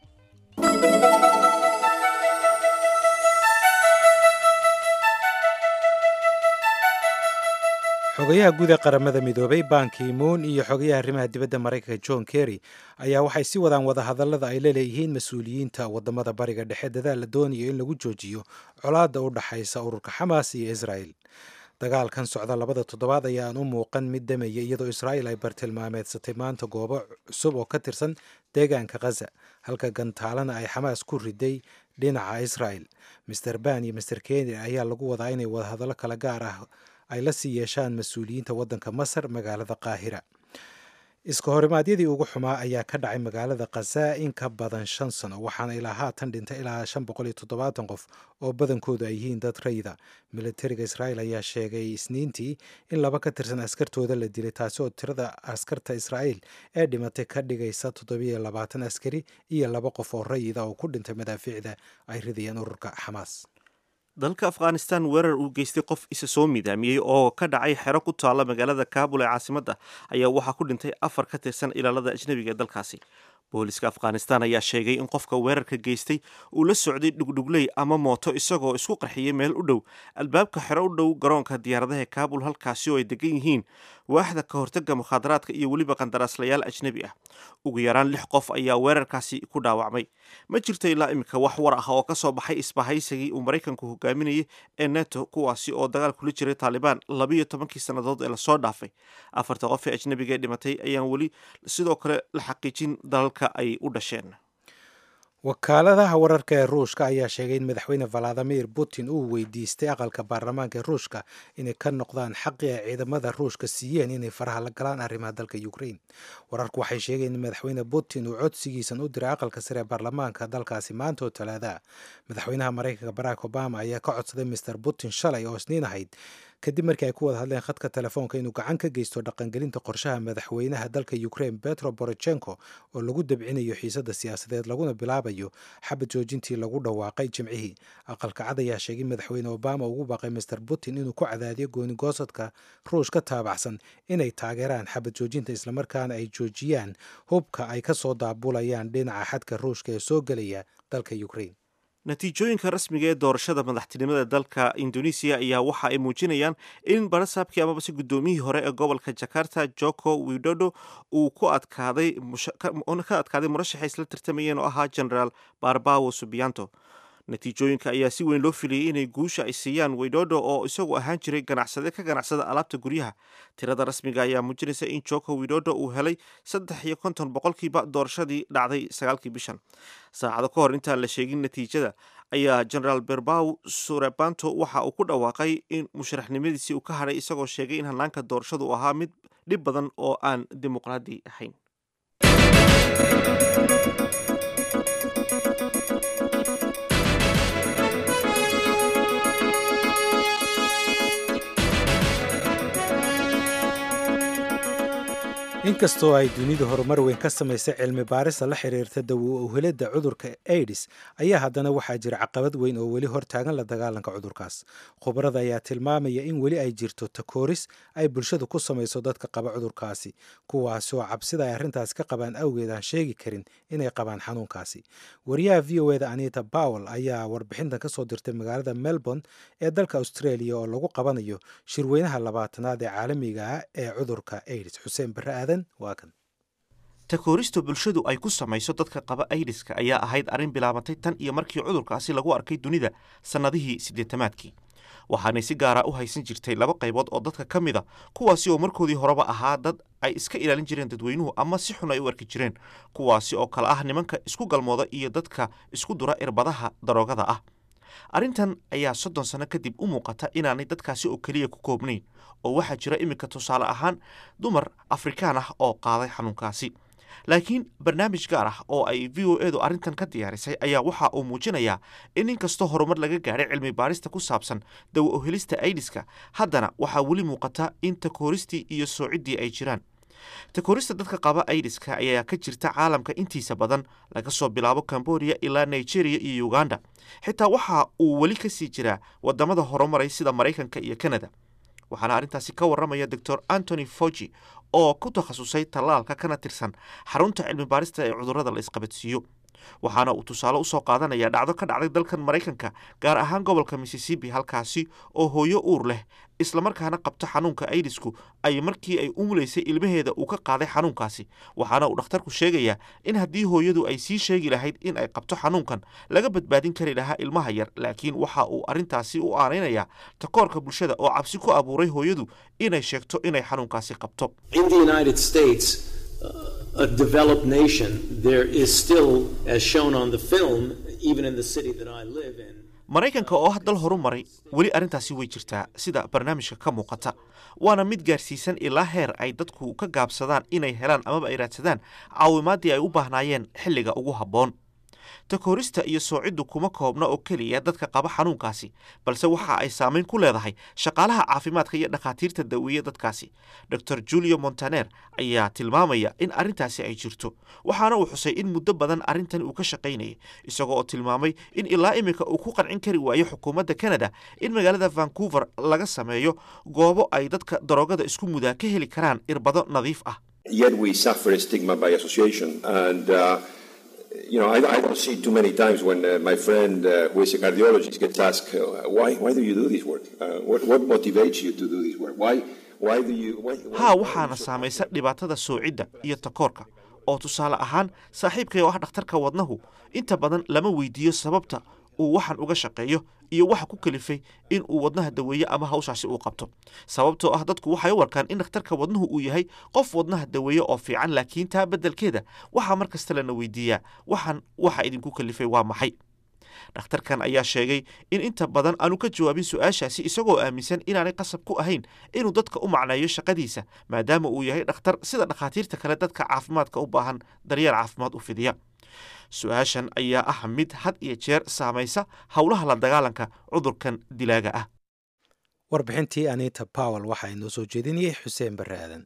xogayaha guud ee qaramada midoobay banki moon iyo xogayaha arrimaha dibadda maraykanka john kerry ayaa waxay si wadaan wadahadallada ay la leeyihiin mas-uuliyiinta wadamada bariga dhexe dadaal la doonayo in lagu joojiyo colaadda u dhaxaysa ururka xamaas iyo israel dagaalkan socda labada toddobaad ayaan u muuqan mid damaya iyadoo israa'il ay bartilmaameedsatay maanta goobo cusub oo ka tirsan deegaanka khaza halka gantaalana ay xamaas ku riday dhinaca israa'el master ban iyo master kenya ayaa lagu wadaa inay wadahadallo kala gaar ah ay la sii yeeshaan mas-uuliyiinta waddanka masar magaalada qaahira iska horimaadyadii ugu xumaa ayaa ka dhacay magaalada khaza in ka badan shan sano waxaana ilaa haatan dhintay ilaa shan boqol iyo toddobaatan qof oo badankoodu ay yihiin dad rayda militariga israa'il ayaa sheegay isniintii in laba ka tirsan askartooda la dilay taasi oo tirada askarta israa'iil ee dhimatay ka dhigaysa toddobiyo labaatan askari iyo laba qof oo rayida oo ku dhintay madaafiicda ay ridayeen ururka xamaas dalka afghanistan weerar uu geystay qof isa soo midaamiyey oo ka dhacay xero ku taalla magaalada kaabul ee caasimadda ayaa waxaa ku dhintay afar ka tirsan ilaalada ajnabiga ee dalkaasi booliska afghanistan ayaa sheegay in qofka weerarka geystay uu la socday dhugdhugley ama mooto isagoo isku qarxiyey meel u dhow albaabka xero u dhow garoonka diyaaradaha kaabul halkaasi oo ay degan yihiin waaxda ka hortaga mukhaadaraadka iyo weliba qandaraaslayaal ajnabi ah ugu yaraan lix qof ayaa weerarkaasi ku dhaawacmay ma jirto ilaa iminka wax war ah oo ka soo baxay isbahaysigii uu maraykanku hogaaminayay ee neto kuwaasi oo dagaal kula jiray taalibaan labiiyo tobankii sannadood ee lasoo dhaafay afarta qof ee ajnabiga ee dhimatay ayaan weli sidoo kale la xaqiijin dalalka ay u dhasheen wakaaladaha wararka ee ruushka ayaa sheegay in madaxweyne valadimir putin uu weydiistay aqalka baarlamaanka ee ruushka inay ka noqdaan xaqii ay ciidamada ruushka siiyeen inay faraha la galaan arrimaha dalka ukraine wararku waxay sheegeen in madaxweyne putin uu codsigiisan u diray aqalka sare ee baarlamaanka dalkaasi maanta oo talaada madaxweynaha maraykanka barack obama ayaa ka codsaday master putin shalay oo isniin ahayd kadib markii ay ku wada hadleen khadka telefoonka inuu gacan ka geysto dhaqangelinta qorshaha madaxweynaha dalka ukraine petro borochenko oo lagu dabcinayo xiisada siyaasadeed laguna bilaabayo xabad joojintii lagu dhawaaqay jimcihii aqalka cad ayaa sheegay madaxweyne obama ugu baaqay master putin inuu ku cadaadiyo goonigoosadka ruush ka taabacsan inay taageeraan xabad joojinta islamarkaana ay joojiyaan hubka ay ka soo daabulayaan dhinaca xadka ruushka ee soo gelaya dalka ukraine natiijooyinka rasmiga ee doorashada madaxtinimada dalka indonesiya ayaa waxa ay muujinayaan in barasaabkii amabase guddoomiyihii hore ee gobolka jakarta joko widodo uu ku adkaaday ka adkaaday murashaxay isla tartamayeen oo ahaa generaal barbawo subianto natiijooyinka ayaa si weyn loo filiyey inay guusha ay siiyaan widodo oo isagu ahaan jiray ganacsade ka ganacsada alaabta guryaha tirada rasmiga ayaa muujinaysa in joko widodo uu helay saddex iyo konton boqolkiiba doorashadii dhacday sagaalkii bishan saacado ka hor intaan la sheegin natiijada ayaa generaal berbaw surebanto waxa uu ku dhawaaqay in musharaxnimadiisii uu ka hadhay isagoo sheegay in hannaanka doorashadu uu ahaa mid dhib badan oo aan dimuqraadi ahayn inkastoo ay dunidu horumar weyn ka samaysay cilmi baarista la xiriirta dawo uhelidda cudurka aidis ayaa haddana waxaa jira caqabad weyn oo weli hortaagan la dagaalanka cudurkaas khubarada ayaa tilmaamaya in weli ay jirto takooris ay bulshadu ku samayso dadka qaba cudurkaasi kuwaasi oo cabsida ay arrintaasi ka qabaan awgeed aan sheegi karin inay qabaan xanuunkaasi wariyaha v o eda anita bowel ayaa warbixintan ka soo dirtay magaalada melbourne ee dalka australia oo lagu qabanayo shirweynaha labaatanaad ee caalamiga ah ee cudurka aidis xuseen barre aadan waa kan takoorista bulshadu ay ku samayso dadka qaba aidiska ayaa ahayd arrin bilaabantay tan iyo markii cudurkaasi lagu arkay dunida sannadihii siddeetamaadkii waxaanay si gaara u haysan jirtay laba qaybood oo dadka ka mid a kuwaasi oo markoodii horeba ahaa dad ay iska ilaalin jireen dadweynuhu ama si xun ay u arki jireen kuwaasi oo kale ah nimanka isku galmooda iyo dadka isku dura irbadaha daroogada ah arrintan ayaa soddon sanno kadib u muuqata inaanay dadkaasi oo keliya ku koobnayn oo waxaa jira iminka tusaale ahaan dumar afrikaan ah oo qaaday xanuunkaasi laakiin barnaamij gaar ah oo ay v o edu arrintan ka diyaarisay ayaa waxa uu muujinayaa in inkastoo horumar laga gaadhay cilmi baarista ku saabsan dawa ohelista aidiska haddana waxaa weli muuqata in takooristii iyo soociddii ay jiraan takoorista dadka qaba aidiska ayaa ka jirta caalamka intiisa badan laga soo bilaabo cambodia ilaa nigeria iyo uganda xitaa waxa uu weli ka sii jiraa wadamada horumaray sida maraykanka iyo canada waxaana arrintaasi ka warramaya doctor antony fogi oo ku takhasusay tallaalka kana tirsan xarunta cilmi baarista ee cudurrada la isqabadsiiyo waxaana uu tusaale usoo qaadanaya dhacdo ka dhacday dalkan maraykanka gaar ahaan gobolka missisipi halkaasi oo hooyo uur leh islamarkaana qabta xanuunka aidisku ay markii ay umulaysay ilmaheeda uu ka qaaday xanuunkaasi waxaana uu dhakhtarku sheegayaa in haddii hooyadu ay sii sheegi lahayd in ay qabto xanuunkan laga badbaadin kari lahaa ilmaha yar laakiin waxa uu arrintaasi u aanaynayaa takoorka bulshada oo cabsi ku abuuray hooyadu inay sheegto inay xanuunkaasi qabto a developed nation, there is still, as shown on the film, even in the city that I live in. maraykanka oo ah dal horu maray weli arrintaasi way jirtaa sida barnaamijka ka muuqata waana mid gaarsiisan ilaa heer ay dadku ka gaabsadaan inay helaan amaba ay raadsadaan caawimaadii ay u baahnaayeen xilliga ugu habboon takoorista iyo soociddu kuma koobna oo keliya dadka qaba xanuunkaasi balse waxa ay saamayn ku leedahay shaqaalaha caafimaadka iyo dhakhaatiirta daweeye dadkaasi dor julio montaner ayaa tilmaamaya in arrintaasi ay jirto waxaana uu xusay in muddo badan arrintan uu ka shaqaynayay isagoo oo tilmaamay in ilaa iminka uu ku qancin kari waayo xukuumadda canada in magaalada vancouver laga sameeyo goobo ay dadka daroogada isku mudaa ka heli karaan irbado nadiif ah you know, I, I, don't see too many times when uh, my friend uh, who is a cardiologist gets asked, uh, why, why do you do this work? what, what motivates you to do this work? Why, why do you... Why, why haa waxaana saamaysa dhibaatada soocidda iyo takoorka oo tusaale ahaan saaxiibkay oo ah dhakhtarka wadnahu inta badan lama weydiiyo sababta uu waxan uga shaqeeyo iyo waxa ku kalifay in uu wadnaha daweeye ama hawshaasi uu qabto sababtoo ah dadku waxay u arkaan in dhakhtarka wadnuhu uu yahay qof wadnaha daweeye oo fiican laakiin taa beddelkeeda waxaa mar kasta lana weydiiyaa waxan waxa idinku kalifay waa maxay dhakhtarkan ayaa sheegay in inta badan aanu ka jawaabin su-aashaasi isagoo aaminsan inaanay qasab ku ahayn inuu dadka u macneeyo shaqadiisa maadaama uu yahay dhakhtar sida dhakhaatiirta kale dadka caafimaadka u baahan daryeel caafimaad u fidiya su-aashan ayaa ah mid had iyo jeer saamaysa howlaha la dagaalanka cudurkan dilaaga ah warbixintii anita powell waxaa inoo soo jeedinayay xuseen barre aadan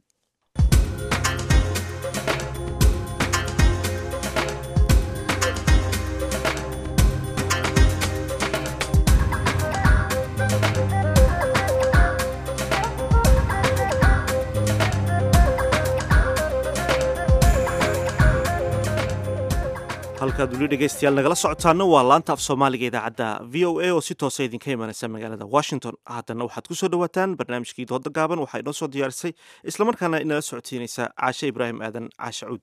halkaad weli dhegaystayaal nagala socotaana waa laanta af soomaaliga idaacadda v o a oo si toosa idinka imanaysa magaalada washington haddana waxaad ku soo dhowaataan barnaamijkii dooda gaaban waxaa inoo soo diyaarisay islamarkaana inala socodsiinaysa caashe ibraahim aadan caashe cuud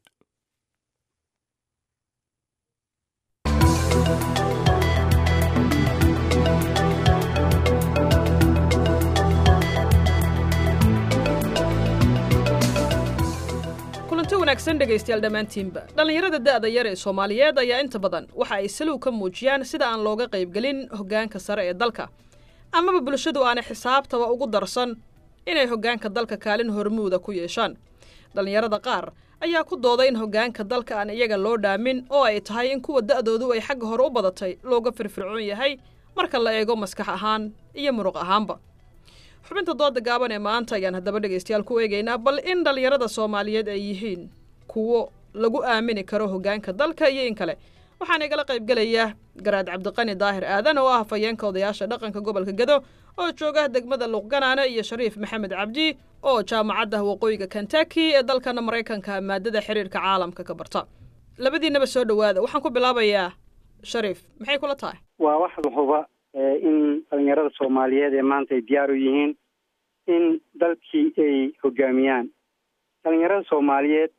kulanti wanaagsan dhegaystayaal dhammaantiinba dhallinyarada da'da yar ee soomaaliyeed ayaa inta badan waxa ay salow ka muujiyaan sida aan looga qaybgelin hoggaanka sare ee dalka amaba bulshadu aanay xisaabtaba ugu darsan inay hoggaanka dalka kaalin hormuuda ku yeeshaan dhallinyarada qaar ayaa ku dooday in hoggaanka dalka aan iyaga loo dhaamin oo ay tahay in kuwa da'doodu ay xagga hore u badatay looga firfircoon yahay marka la eego maskax ahaan iyo muruq ahaanba xubinta dooda gaaban ee maanta ayaan haddaba dhegaystayaal ku eegaynaa bal in dhallinyarada soomaaliyeed ay yihiin kuwo lagu aamini karo hoggaanka dalka iyo in kale waxaana igala qaybgelaya garaad cabdiqani daahir aadan oo ah hafayeenka odayaasha dhaqanka gobolka gedo oo jooga degmada luuqganaane iyo shariif maxamed cabdi oo jaamacadda waqooyiga kentucky ee dalkana maraykanka maadada xiriirka caalamka ka barta labadiinaba soo dhowaada waxaan ku bilaabayaa shariif maxay kula tahay waa wax huba in dhalinyarada soomaaliyeed ee maanta ay diyaar u yihiin in dalkii ay hogaamiyaan dhalinyarada soomaaliyeed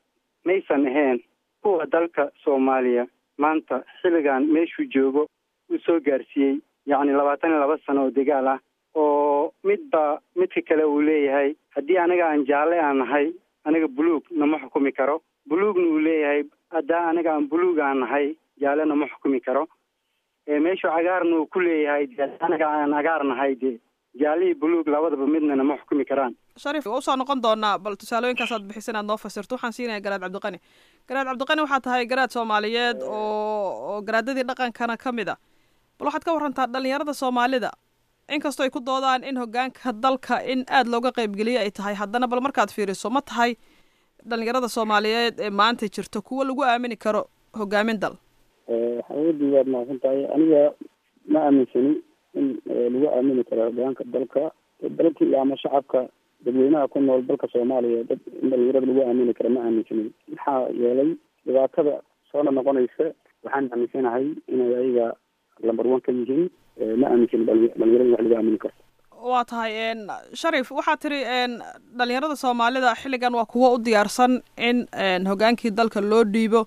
maysan ahayn kuwa dalka soomaaliya maanta xilligan meeshuu joogo uu soo gaarsiiyey yacni labaatan iyo laba sano oo dagaal ah oo midba midka kale uu leeyahay haddii aniga aan jaalle aan nahay aniga buluug nama xukumi karo buluugna uu leeyahay haddaa aniga aan buluug aan nahay jaalle nama xukumi karo meeshuu cagaarna uu ku leeyahay dee aniga aan cagaar nahay dee jaalihii buluug labadaba midna nama xukumi karaan shariif waa usoo noqon doonaa bal tusaalooyinkaasaad bixisa inaad noo fasirto waxaan siinaya garaad cabdiqani garaad cabdiqani waxaa tahay garaad soomaaliyeed oo oo garaadadii dhaqankana ka mid a bal waxaad ka warantaa dhalinyarada soomaalida inkastoo ay ku doodaan in hogaanka dalka in aada looga qaybgeliyo ay tahay haddana bal markaad fiiriso ma tahay dhalinyarada soomaaliyeed ee maanta jirta kuwa lagu aamini karo hogaamin dal xawadii waad mahadsan tahay aniga ma aaminsani in lagu aamini karo hogaanka dalka dalkii ama shacabka dadweynaha ku nool dalka soomaaliya dad in dhalinyarada lagu aamini karo ma aaminsanin maxaa yeelay dhibaatada soona noqonaysa waxaan aaminsanahay inay ayaga lamber one ka yihiin ma aaminsanin dhalinyarada wax lagu aamini karo waa tahay sharif waxaa tiri dhalinyarada soomaalida xilligan waa kuwo u diyaarsan in hogaankii dalka loo dhiibo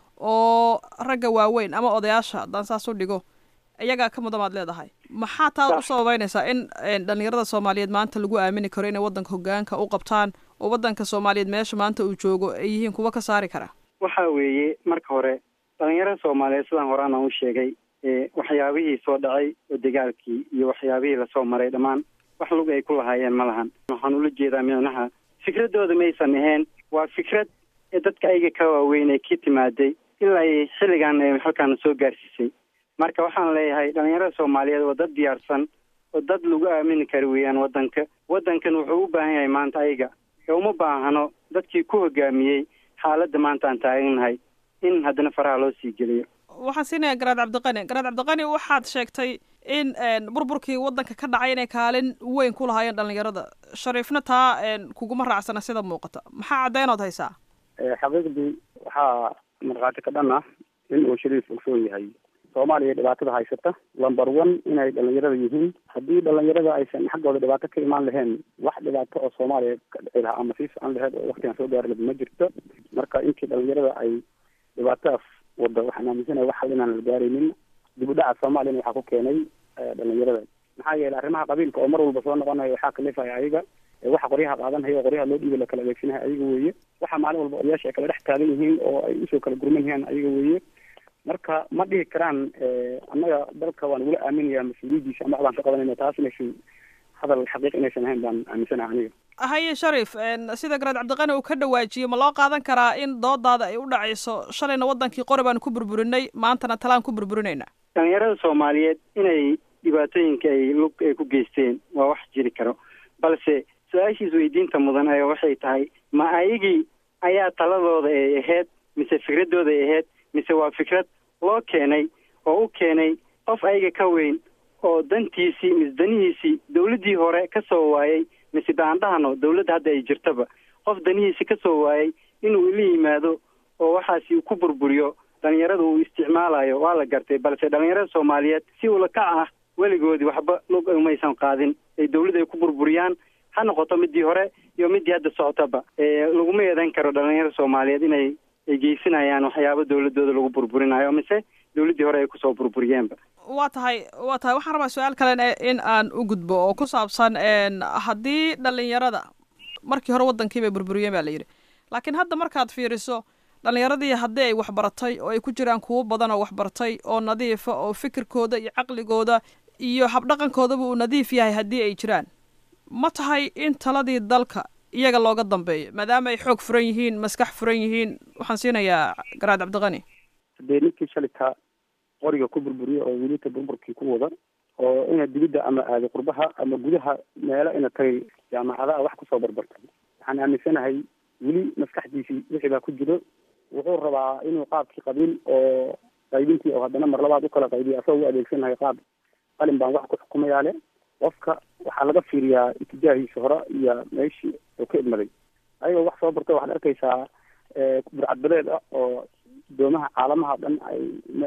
oo ragga waaweyn ama odayaasha haddaan saas u dhigo iyagaa ka mudan baad leedahay maxaa taas u sababeynaysaa in dhalinyarada soomaaliyeed maanta lagu aamini karo inay waddanka hogaanka u qabtaan oo waddanka soomaaliyeed meesha maanta uu joogo ay yihiin kuwa ka saari kara waxa weeye marka hore dhalinyarada soomaaliyeed sidaan horaan aan u sheegay waxyaabihii soo dhacay oo dagaalkii iyo waxyaabihii lasoo maray dhammaan wax lug ay ku lahaayeen ma lahan waxaan ula jeedaa micnaha fikradooda maysan ahayn waa fikrad ee dadka ayaga ka waaweyn ee ka timaaday ilaa ay xilligan ay halkaana soo gaarsiisay marka waxaan leeyahay dhalinyarada soomaaliyeed waa dad diyaarsan oo dad lagu aamini kara weeyaan waddanka waddankan wuxuu u baahan yahay maanta ayaga ee uma baahano dadkii ku hogaamiyey xaaladda maanta aan taagannahay in haddana faraha loo sii geliyo waxaan siinaya garaad cabdiqani garaad cabdiqani waxaad sheegtay in burburkii waddanka ka dhacay inay kaalin weyn ku lahaayeen dhalinyarada shariifna taa kuguma raacsana sida muuqata maxaa caddeynood haysaa xaqiiqdii waxaa markhaati ka dhan ah in uu shariif ogsoon yahay soomaaliya dhibaatada haysata lumber one inay dhalinyarada yihiin haddii dhalinyarada aysan xaggooda dhibaato ka imaan lahayn wax dhibaato oo soomaaliya ka dhici lahaa ama sii socon laheyd oo waktigan soo gaari lahayd ma jirto marka intii dhalinyarada ay dhibaatadaas wada waxaan aaminsanahay wax hal inaan la gaaraynin dib u dhaca soomaaliyana waxaa ku keenay dhalinyarada maxaa yeelay arrimaha qabiilka oo mar walba soo noqonayo waxaa kalifaya ayaga waxa qoryaha qaadanhaya oo qoryaha loo dhiiba la kala adeegsanahay ayaga weeye waxa maalin walba odayaasha ay kala dhex taagan yihiin oo ay usoo kala gurman yihiin ayaga weeye marka ma dhihi karaan annaga dalka waan ugula aaminayaa mas-uuliyadiisa ama waxbaan ka qabanayna taas inaysan hadal xaqiiq inaysan ahayn baan aaminsanaha aniga haye sharif sida garaad cabdiqani uu ka dhawaajiyey ma loo qaadan karaa in doodaada ay u dhacayso shalayna waddankii qori baan ku burburinay maantana talaan ku burburinayna dhalinyarada soomaaliyeed inay dhibaatooyinka ay lug ay ku geysteen waa wax jiri karo balse su-aashiis weydiinta mudan ayaa waxay tahay ma ayagii ayaa taladooda ay ahayd mise fikradooda ay ahayd mise waa fikrad loo keenay oo u keenay qof ayaga ka weyn oo dantiisii mise danihiisii dawladdii hore ka soo waayay mise baan dhahno dawladda hadda ay jirtaba qof danihiisi ka soo waayay inuu ila yimaado oo waxaasi uu ku burburiyo dhalinyarada uu isticmaalayo waa la gartay balse dhalinyarada soomaaliyeed si ula kac ah weligoodii waxba lug umaysan qaadin ay dawladda ay ku burburiyaan ha noqoto midii hore iyo midii hadda socotaba laguma eedan karo dhalinyarada soomaaliyeed inay ay geysanayaan waxyaaba dawladooda lagu burburinayo mise dawladdii hore ay kusoo burburiyeenba waa tahay waa tahay waxaan rabaa su-aal kalen in aan u gudbo oo ku saabsan haddii dhalinyarada markii hore waddankii bay burburiyeen baa la yidhi laakiin hadda markaad fiiriso dhalinyaradii haddii ay waxbaratay oo ay ku jiraan kuwo badan oo waxbartay oo nadiifa oo fikirkooda iyo caqligooda iyo habdhaqankoodaba uu nadiif yahay haddii ay jiraan ma tahay in taladii dalka iyaga looga dambeeyo maadaama ay xoog furan yihiin maskax furan yihiin waxaan siinayaa garaad cabdiqani hadee ninkii shalita qoriga ku burburiya oo welita burburkii ku wada oo ina dibidda ama aada qurbaha ama gudaha meelo ina tagay jaamacadaha wax kusoo barbartay waxaan aaminsanahay weli maskaxdiisii wixii baa ku jiro wuxuu rabaa inuu qaabkii qabiil oo qaybintii oo haddana mar labaad ukala qaybiya asagoo u adeegsanahay qaab qalin baan wax ku xukumayaa le qofka waxaa laga fiiriyaa itijaahiisa hore iyo meeshii oo ka idmaday ayagoo wax soo barta waxaad arkaysaa burcadbadeed ah oo doomaha caalamaha dhan ay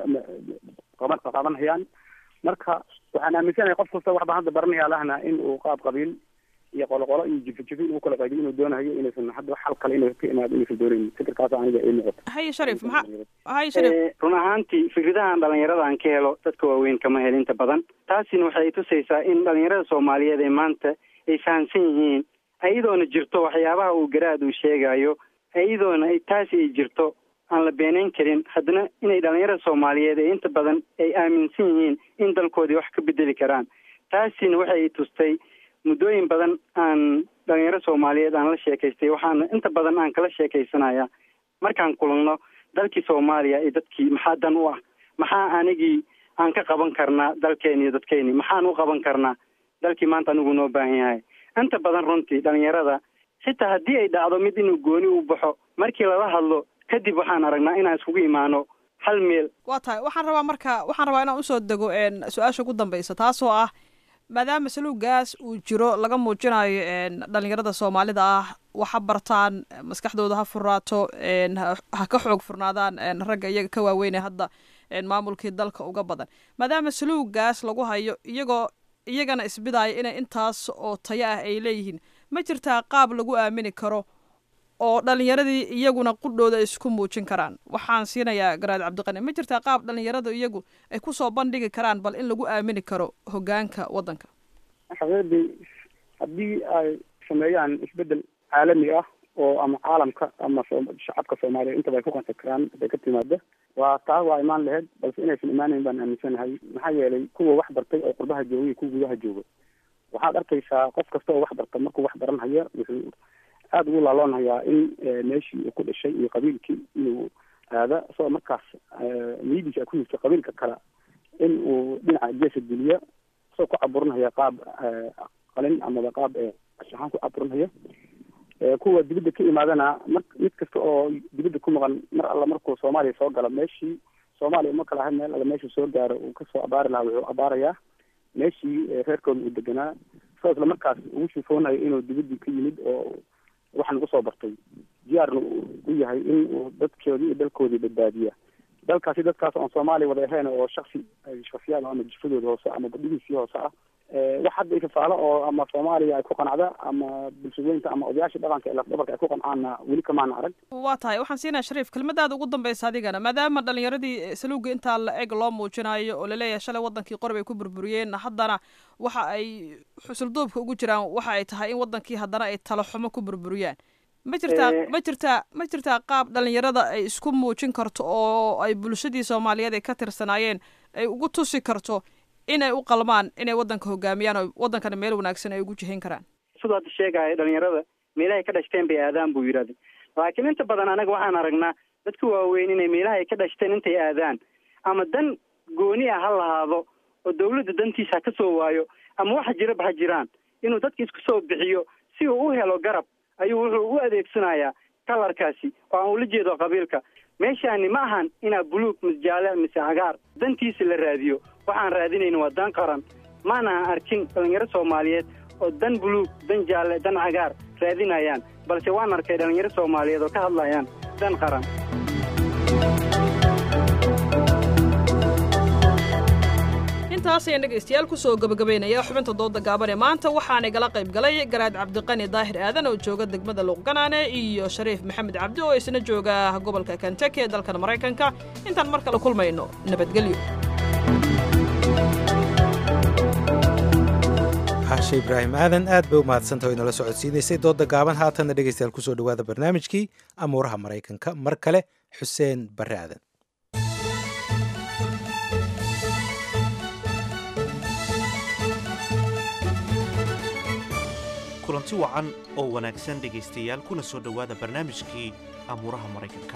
qaban qaadanhayaan marka waxaan aaminsanahay qof kasta waxbaan hadda baranaya lahna in uu qaab qabiil iyo qoloqolo iyo jifo-jifo inuu kala qaybiyo inuu doonayo inaysan hadda xal kale inay ka imaado inaysan doonaynin fikirkaas aniga ii muuqata haye sharif maxaa haye sharif Eh, run ahaantii fikradahan dhalinyarada aan ka helo dadka waaweyn kama hel inta badan taasina waxay tusaysaa in dhalinyarada soomaaliyeed ee maanta ay fahamsan yihiin iyadoona jirto waxyaabaha uu garaad uu sheegayo iyadoona ay taasi ay jirto aan la beenayn karin haddana inay dhalinyarada soomaaliyeed ee inta badan ay aaminsan yihiin in dalkoodii wax ka bedeli karaan taasina waxay tustay muddooyin badan aan dhalinyaro soomaaliyeed aan la sheekaystay waxaana inta badan aan kala sheekaysanaya markaan kulanno dalkii soomaaliya iyo dadkii maxaa dan u ah maxaa anigii aan ka qaban karnaa dalkeeni iyo dadkeeni maxaan u qaban karnaa dalkii maanta anigu noo baahan yahay inta badan runtii dhalinyarada xitaa haddii ay dhacdo mid inuu gooni u baxo markii lala hadlo kadib waxaan aragnaa inaan iskugu imaano hal meel waa tahay waxaan rabaa marka waxaan rabaa inaan usoo dego een, su-aasha ugu dambeysa taasoo ah maadaama saluugaas uu jiro laga muujinayo een, dhalinyarada soomaalida ah waxa bartaan maskaxdooda ha furnaato een, ha ha ka xoog furnaadaan een, ragga iyaga ka waaweyn ee hadda een, maamulkii dalka uga badan maadaama saluugaas lagu hayo iyagoo iyagana isbidaayo inay intaas oo tayo ah ay leeyihiin ma jirtaa qaab lagu aamini karo oo dhalinyaradii iyaguna qudhooda ay isku muujin karaan waxaan siinayaa garaad cabdiqani ma jirtaa qaab dhalinyarada iyagu ay kusoo bandhigi karaan bal in lagu aamini karo hogaanka waddanka xaqiiqdii haddii ay sameeyaan isbedel caalami ah oo ama caalamka ama soo- shacabka soomaaliya intaba ay ku qanci karaan haday ka timaada waa taa waa imaan lahayd balse inaysan imaanayn baan aaminsanahay maxaa yeelay kuwa wax bartay oo qurbaha jooga iyo kuwa gudaha jooga waxaad arkaysaa qof kasta oo wax barta markuu wax baranhaya wuxuu aada ugu laaloonayaa in eh, meeshii uu ku dhashay iyo qabiilkii inuu aada isagoo markaas eh, niyadiisa ay ku jirto qabiilka kale in uu dhinaca geesa geliya isagoo ku caburinaya qaab eh, qalin amaba qaab eh, ahaan ku caburinaya Eh, kuwa dibadda ka imaadana mar mid kasta oo dibadda ku maqan mar alla markuu soomaaliya soo galo meeshii soomaaliya uma kala ahayn meel alla meeshuu soo gaaro uu kasoo abaari lahaa wuxuu abaarayaa meeshii eh, reerkooda uu deganaa isagoo isla markaas ugu shufoonayo inuu dibaddii ka yimid oo waxaan ugu soo bartay diyaarna uu u yahay in uu dadkoodii iyo dalkoodii badbaadiya dalkaasi dadkaas oon soomaaliya wada ahayn oo shaksi ay shaksiyaad ama jifadooda hoose ama badhigiisii hoose ah Eh, wax hadda ifafaalo oo ama soomaaliya ay ku qanacda ama bulshadeynta ama odayaasha dhaqanka ee lafdhabarka ay ku qancaana weli kamaana arag waa tahay waxaan siinayaa shariif kelmadaada ugu dambeysa adigana maadaama dhalinyaradii eh, saluuga intaa la eg loo muujinayo oo laleeyahay shalay wadankii qori bay ku burburiyeen haddana waxa ay xusulduubka ugu jiraan waxa ay tahay in wadankii haddana ay talo xumo ku burburiyaan ma jirtaa Eh. ma jirtaa ma jirtaa qaab dhalinyarada ay isku muujin karto oo ay bulshadii soomaaliyeed ay ka tirsanaayeen ay ugu tusi karto inay u qalmaan inay wadanka hogaamiyaan oo wadankana meel wanaagsan ay ugu jihin karaan siduu hadda sheegaya dhalinyarada meelahay ka dhashteen bay aadaan buu yidhahday laakiin inta badan anaga waxaan aragnaa dadka waaweyn inay meelaha ay ka dhashteen intay aadaan ama dan gooni ah ha lahaado oo dawladda dantiisa ha ka soo waayo ama waxa jiraba ha jiraan inuu dadka isku soo bixiyo si uu u helo garab ayuu wuxuu u adeegsanayaa kalarkaasi oo aan ula jeedo qabiilka meeshaani ma ahan inaa buluug mise jaale mise cagaar dantiisa la raadiyo waxaan raadinayna waa dan qaran maana arkin dhalinyaro soomaaliyeed oo dan buluug dan jaalle dan cagaar raadinayaan balse waan arkay dhalinyaro soomaaliyeed oo ka hadlayaan dan qaran intaas ayaan dhegaystayaal kusoo gabagabaynaya xubinta dooda gaaban ee maanta waxaana igala qayb galay garaad cabdiqani daahir aadan oo jooga degmada luuqganaane iyo shariif maxamed cabdi oo isna jooga gobolka kentucky ee dalkan maraykanka intaan mar kale kulmayno nabadgelyo xaashe ibraahim aadan aad bay u mahadsantaha o inala socodsiinaysay dooda gaaban haatanna dhegaystayaal kusoo dhowaada barnaamijkii amuuraha maraykanka mar kale xuseen barre aadan kulanti wacan oo wanaagsan dhegaystayaal kuna soo dhowaada barnaamijkii amuuraha maraykanka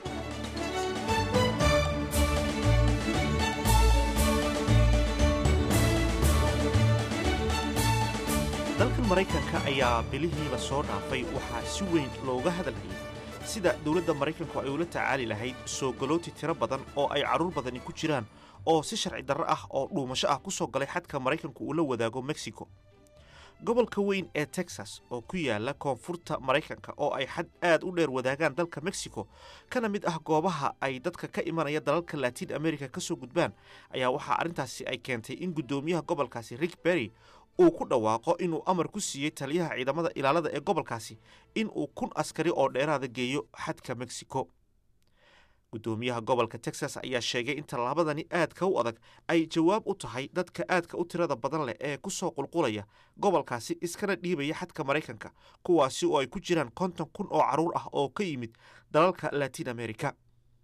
dalkan maraykanka ayaa bilihii la soo dhaafay waxaa si weyn looga hadalhayay sida dowladda maraykanku ay ula tacaali lahayd soo galooti tiro badan oo ay carruur badani ku jiraan oo si sharci darro ah oo dhuumasho ah ku soo galay xadka maraykanku uu la wadaago mexico gobolka weyn ee texas oo ku yaala koonfurta maraykanka oo ay xad aad u dheer wadaagaan dalka mexico kana mid ah goobaha ay dadka ka imanaya dalalka latiin america ka soo gudbaan ayaa waxaa arrintaasi ay keentay in guddoomiyaha gobolkaasi rick berry uu ku dhawaaqo inuu amar ku siiyey taliyaha ciidamada ilaalada ee gobolkaasi in uu kun askari oo dheeraada geeyo xadka mexico guddoomiyaha gobolka texas ayaa sheegay in tallaabadani aadka u adag ay jawaab u tahay dadka aadka u tirada badan leh ee ku soo qulqulaya gobolkaasi iskana dhiibaya xadka maraykanka kuwaasi oo ay ku jiraan konton kun oo carruur ah oo ka yimid dalalka latin america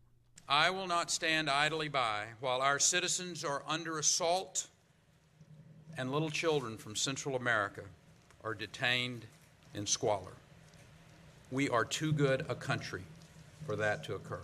I will not stand idly by while our citizens are under assault and little children from Central America are detained in squalor. We are too good a country for that to occur.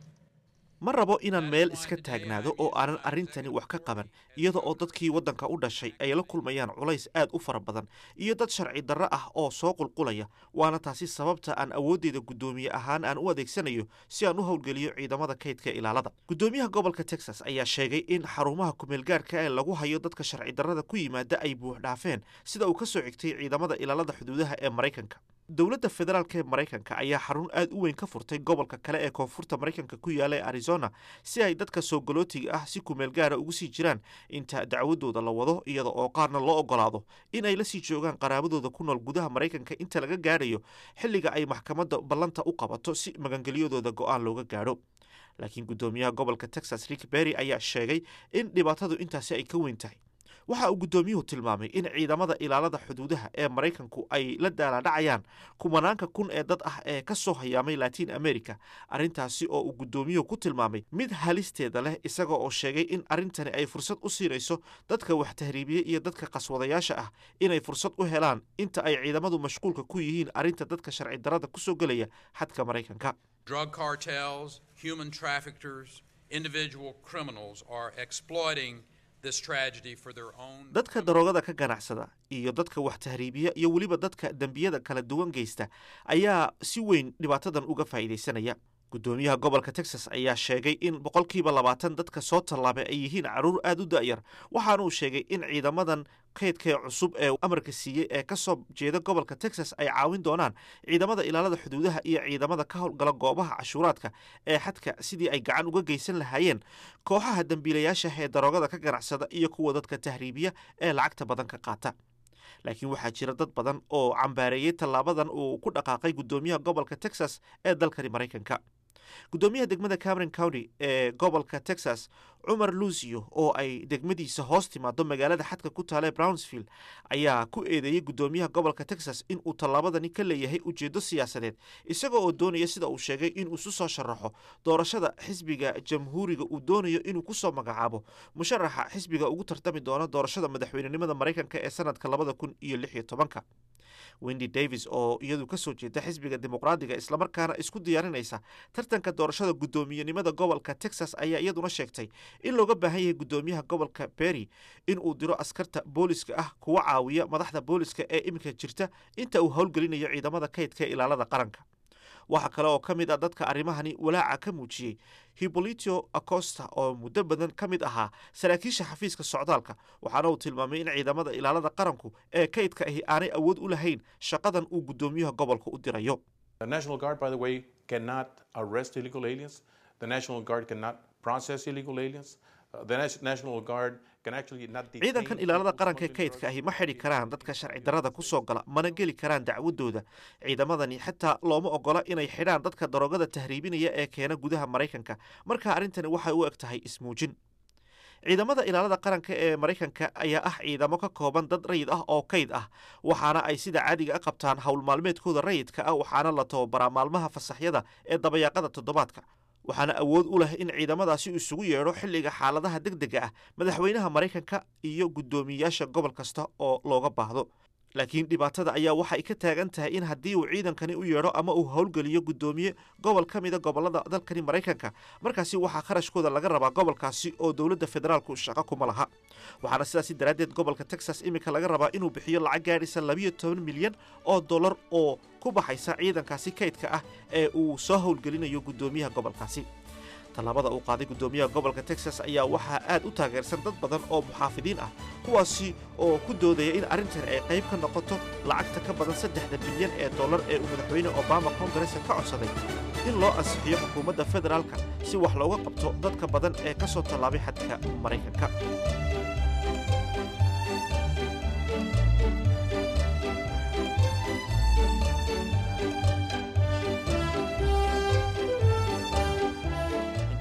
ma rabo inaan meel iska taagnaado oo aanan arrintani wax ka qaban iyada oo dadkii waddanka u dhashay ay la kulmayaan culays aad u fara badan iyo dad sharci darro ah oo soo qulqulaya waana taasi sababta aan awooddeeda guddoomiye ahaan aan u adeegsanayo si aan u howlgeliyo ciidamada kaydka ilaalada guddoomiyaha gobolka texas ayaa sheegay in xarumaha kumeelgaarka ee lagu hayo dadka sharci darrada ku yimaada ay buux dhaafeen sida uu ka soo xigtay ciidamada ilaalada xuduudaha ee maraykanka dowladda federaalk ee maraykanka ayaa xarun aad u weyn ka furtay gobolka kale ee koonfurta maraykanka ku yaala ee arizona si ay dadka soo galootiga ah si kumeel gaara ugu sii jiraan inta dacwadooda la wado iyada oo qaarna loo ogolaado in ay la sii joogaan qaraabadooda ku nool gudaha maraykanka inta laga gaadhayo xilliga ay maxkamadda ballanta u qabato si magangelyadooda go-aan looga gaadho laakiin guddoomiyaha gobolka texas rick berry ayaa sheegay in dhibaatadu intaasi ay ka weyn tahay waxa uu guddoomiyuhu tilmaamay in ciidamada ilaalada xuduudaha ee maraykanku ay la daalaadhacayaan kumanaanka kun ee dad ah ee ka soo hayaamay latiin america arrintaasi oo uu guddoomiyuhu ku tilmaamay mid halisteeda leh isaga oo sheegay in arrintani ay fursad u siinayso dadka wax tahriibiye iyo dadka qaswadayaasha ah inay fursad u helaan inta ay ciidamadu mashquulka ku yihiin arrinta dadka sharci darrada ku soo gelaya xadka maraykanka Drug cartels, human traffickers, individual criminals are exploiting this tragedy for their own. dadka daroogada ka ganacsada iyo dadka wax tahriibiya iyo weliba dadka dembiyada kala duwan geysta ayaa si weyn dhibaatadan uga faa'iidaysanaya guddoomiyaha gobolka texas ayaa sheegay in boqolkiiba labaatan dadka soo tallaabay ay yihiin carruur aad u da'yar waxaana uu sheegay in ciidamadan kaydkee cusub ee amarka siiyey ee ka soo jeeda gobolka texas ay caawin doonaan ciidamada ilaalada xuduudaha iyo ciidamada ka howlgala goobaha cashuuraadka ee xadka sidii ay gacan uga geysan lahaayeen kooxaha dembiilayaasha ee daroogada ka ganacsada iyo kuwa dadka tahriibiya ee lacagta badan ka qaata laakiin waxaa jira dad badan oo cambaareeyey tallaabadan uu ku dhaqaaqay guddoomiyaha gobolka texas ee dalkani maraykanka guddoomiyaha degmada cameron county ee gobolka texas cumar lucio oo ay degmadiisa hoos timaado magaalada xadka ku taala brownsville ayaa ku eedeeyey guddoomiyaha gobolka texas in uu tallaabadani ka leeyahay ujeeddo siyaasadeed isaga oo doonaya sida uu sheegay inuu isu soo sharaxo doorashada xisbiga jamhuuriga uu doonayo inuu ku soo magacaabo musharaxa xisbiga ugu tartami doona doorashada madaxweynenimada maraykanka ee sanadka labada kun iyo lix iyo tobanka wendy davis oo iyadu ka soo jeeda xisbiga dimuqraadiga islamarkaana isku diyaarinaysa tartanka doorashada guddoomiyenimada gobolka texas ayaa iyaduna sheegtay in looga baahan yahay guddoomiyaha gobolka berry in uu diro askarta booliska ah kuwa caawiya madaxda booliska ee iminka jirta inta uu howlgelinayo ciidamada kaydka ilaalada qaranka waxaa kale oo ka mid ah dadka arrimahani walaaca ka muujiyey hibolitio acosta oo muddo badan ka mid ahaa saraakiisha xafiiska socdaalka waxaana uu tilmaamay in ciidamada ilaalada qaranku ee kaydka ahi aanay awood u lahayn shaqadan uu guddoomiyaha gobolka u dirayo The National Guard, by the way, cannot arrest illegal aliens. The National Guard cannot process illegal aliens. Uh, the Nas- National Guard can actually not detain ciidankan ilaalada qaranka ee kaydka ahi ma xidhi karaan dadka sharci darrada ku soo gala mana geli karaan dacwadooda ciidamadani xitaa looma ogola inay xidhaan dadka daroogada tahriibinaya ee keena gudaha maraykanka marka arrintani waxay u eg tahay ismuujin ciidamada ilaalada qaranka ee maraykanka ayaa ah ciidamo ka kooban dad rayid ah oo kayd ah waxaana ay sida caadiga a qabtaan howl maalmeedkooda rayidka ah waxaana la tababaraa maalmaha fasaxyada ee dabayaaqada toddobaadka waxaana awood u leh in ciidamadaasi uu isugu yeedho xilliga xaaladaha deg dega ah madaxweynaha maraykanka iyo guddoomiyeyaasha gobol kasta oo looga baahdo laakiin dhibaatada ayaa waxay ka taagan tahay in haddii uu ciidankani u yeedho ama uu howlgeliyo guddoomiye gobol ka mida gobolada dalkani maraykanka markaasi waxaa kharashkooda laga rabaa gobolkaasi oo dowladda federaalku shaqo kuma laha waxaana sidaasi daraaddeed gobolka texas iminka laga rabaa inuu bixiyo lacag gaadhaysa labiyo toban milyan oo dollar oo ku baxaysa ciidankaasi kaydka ah ee uu soo howlgelinayo guddoomiyaha gobolkaasi tallaabada uu qaaday guddoomiyaha gobolka texas ayaa waxaa aad u taageersan dad badan oo muxaafidiin ah kuwaasi oo ku doodaya in arrintan ay qayb ka noqoto lacagta ka badan saddexda bilyan ee dollar ee uu madaxweyne obama koongareska ka codsaday in loo ansixiyo xukuumadda federaalka si wax looga qabto dadka badan ee ka soo tallaabay xadka maraykanka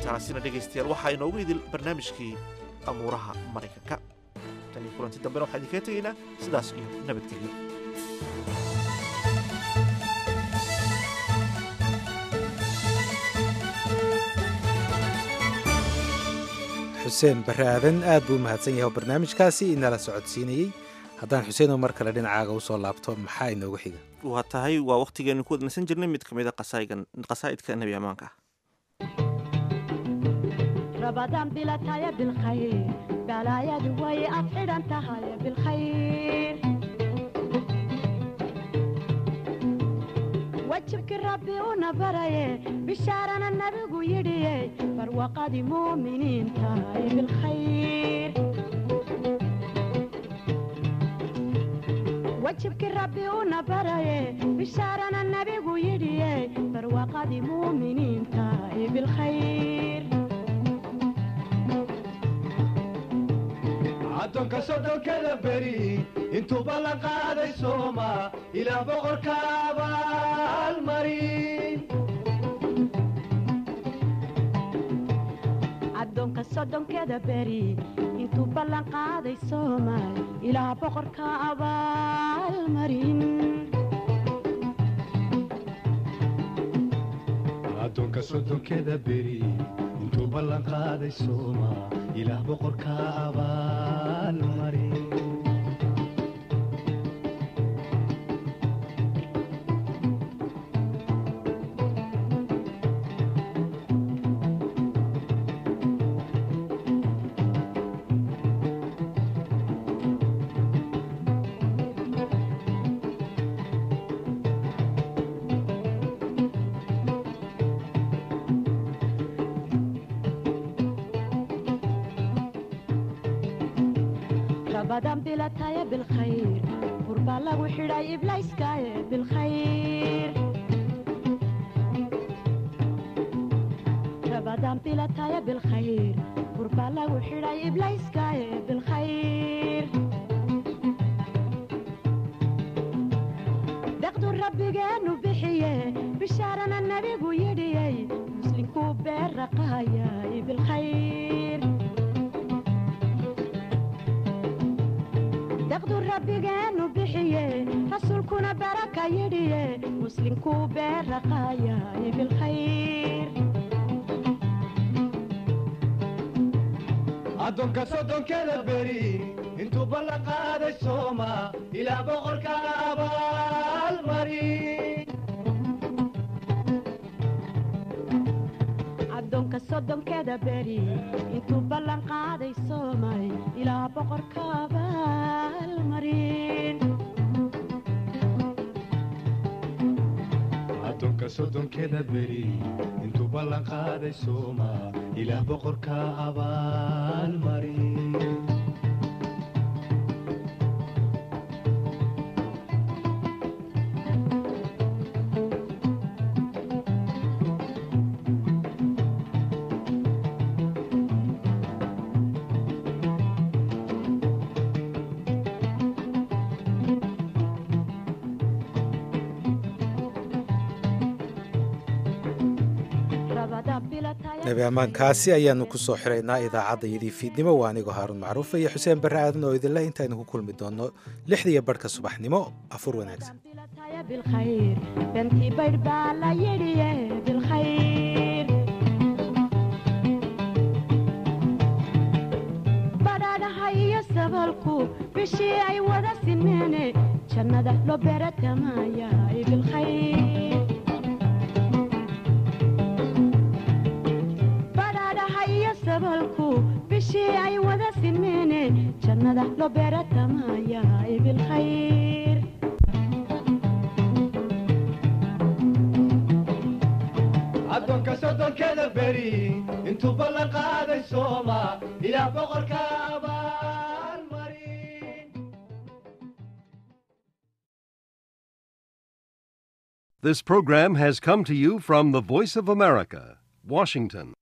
intaasina dhegaystayaal waxaa inoogu idil barnaamijkii amuuraha maraykanka tan iyo kulanti dambena waxaan idinkaga tegaynaa sidaas iyo nabadgelyo xuseen barre aadan aad buu u mahadsan yahay oo barnaamijkaasi inala socodsiinayey haddaan xuseenoo mar kale dhinacaaga usoo laabto maxaa inoogu xiga waa tahay waa wakhtigeenu ku wadnasan jirnay mid ka mid a qasaa'idka nebi ammaanka رمضان بلا تايا بالخير بلا يا دوي أفعل أنت هاي بالخير وجهك ربي ونبري بشارنا النبي يدي فروقة مؤمنين تاي بالخير وجهك ربي ونبري بشارنا النبي يدي فروقة مؤمنين تاي بالخير addoonka soddonkada beri intuuba la qaaday sooma ilaa boqorka abaalmarin addoonka soddonkeda beri intuu ballan qaaday soomaal ilaa boqorka abaalmarin addoonka soddonkeda beri intuu ballan qaaday sooma ilaah boqorka abaalmarin رمضان بلا تايا بالخير قربا لغو حراي إبلايس كايا بالخير رمضان بلا تايا بالخير قربا لغو حراي إبلايس كايا بالخير دقدو ربي جانو بحيه بشارنا النبي يدي مسلم كوبير رقايا بالخير daqdu rabbigeenu bixiye rasuulkuna baraka yidhiye muslimkuu beeraqaayay bilkhayr addoonka soddonkeda beri intuu ballan qaaday sooma ilaa boqorka abaalmarin addoonka soddonkeda beri intuu ballan qaaday soomay ilaa boqorka abaalmarin addoonka soddonkeda beri intuu ballan qaaday sooma ilaah boqorka abaalmarin nebi ammaankaasi ayaanu ku soo xiraynaa idaacaddayadii fiidnimo waa anigoo haaruun macruufa iyo xuseen barre aadan oo idinle intaynu ku kulmi doonno lixdiiyo barhka subaxnimo afur wanaagsan بالخير بنتي بيربا لا يدي بالخير badhaadhaha iyo sabalku bishii ay wada sineene jannada loo beeratamaayaay bilkhayr badhaadhaha iyo sabalku bishii ay wada sineene jannada loo beeratamaayaay bilkhayr addoonka soddonkeda beri intuu ballan qaaday sooma ilaah boqorka abaalmarin This program has come to you from the Voice of America, Washington.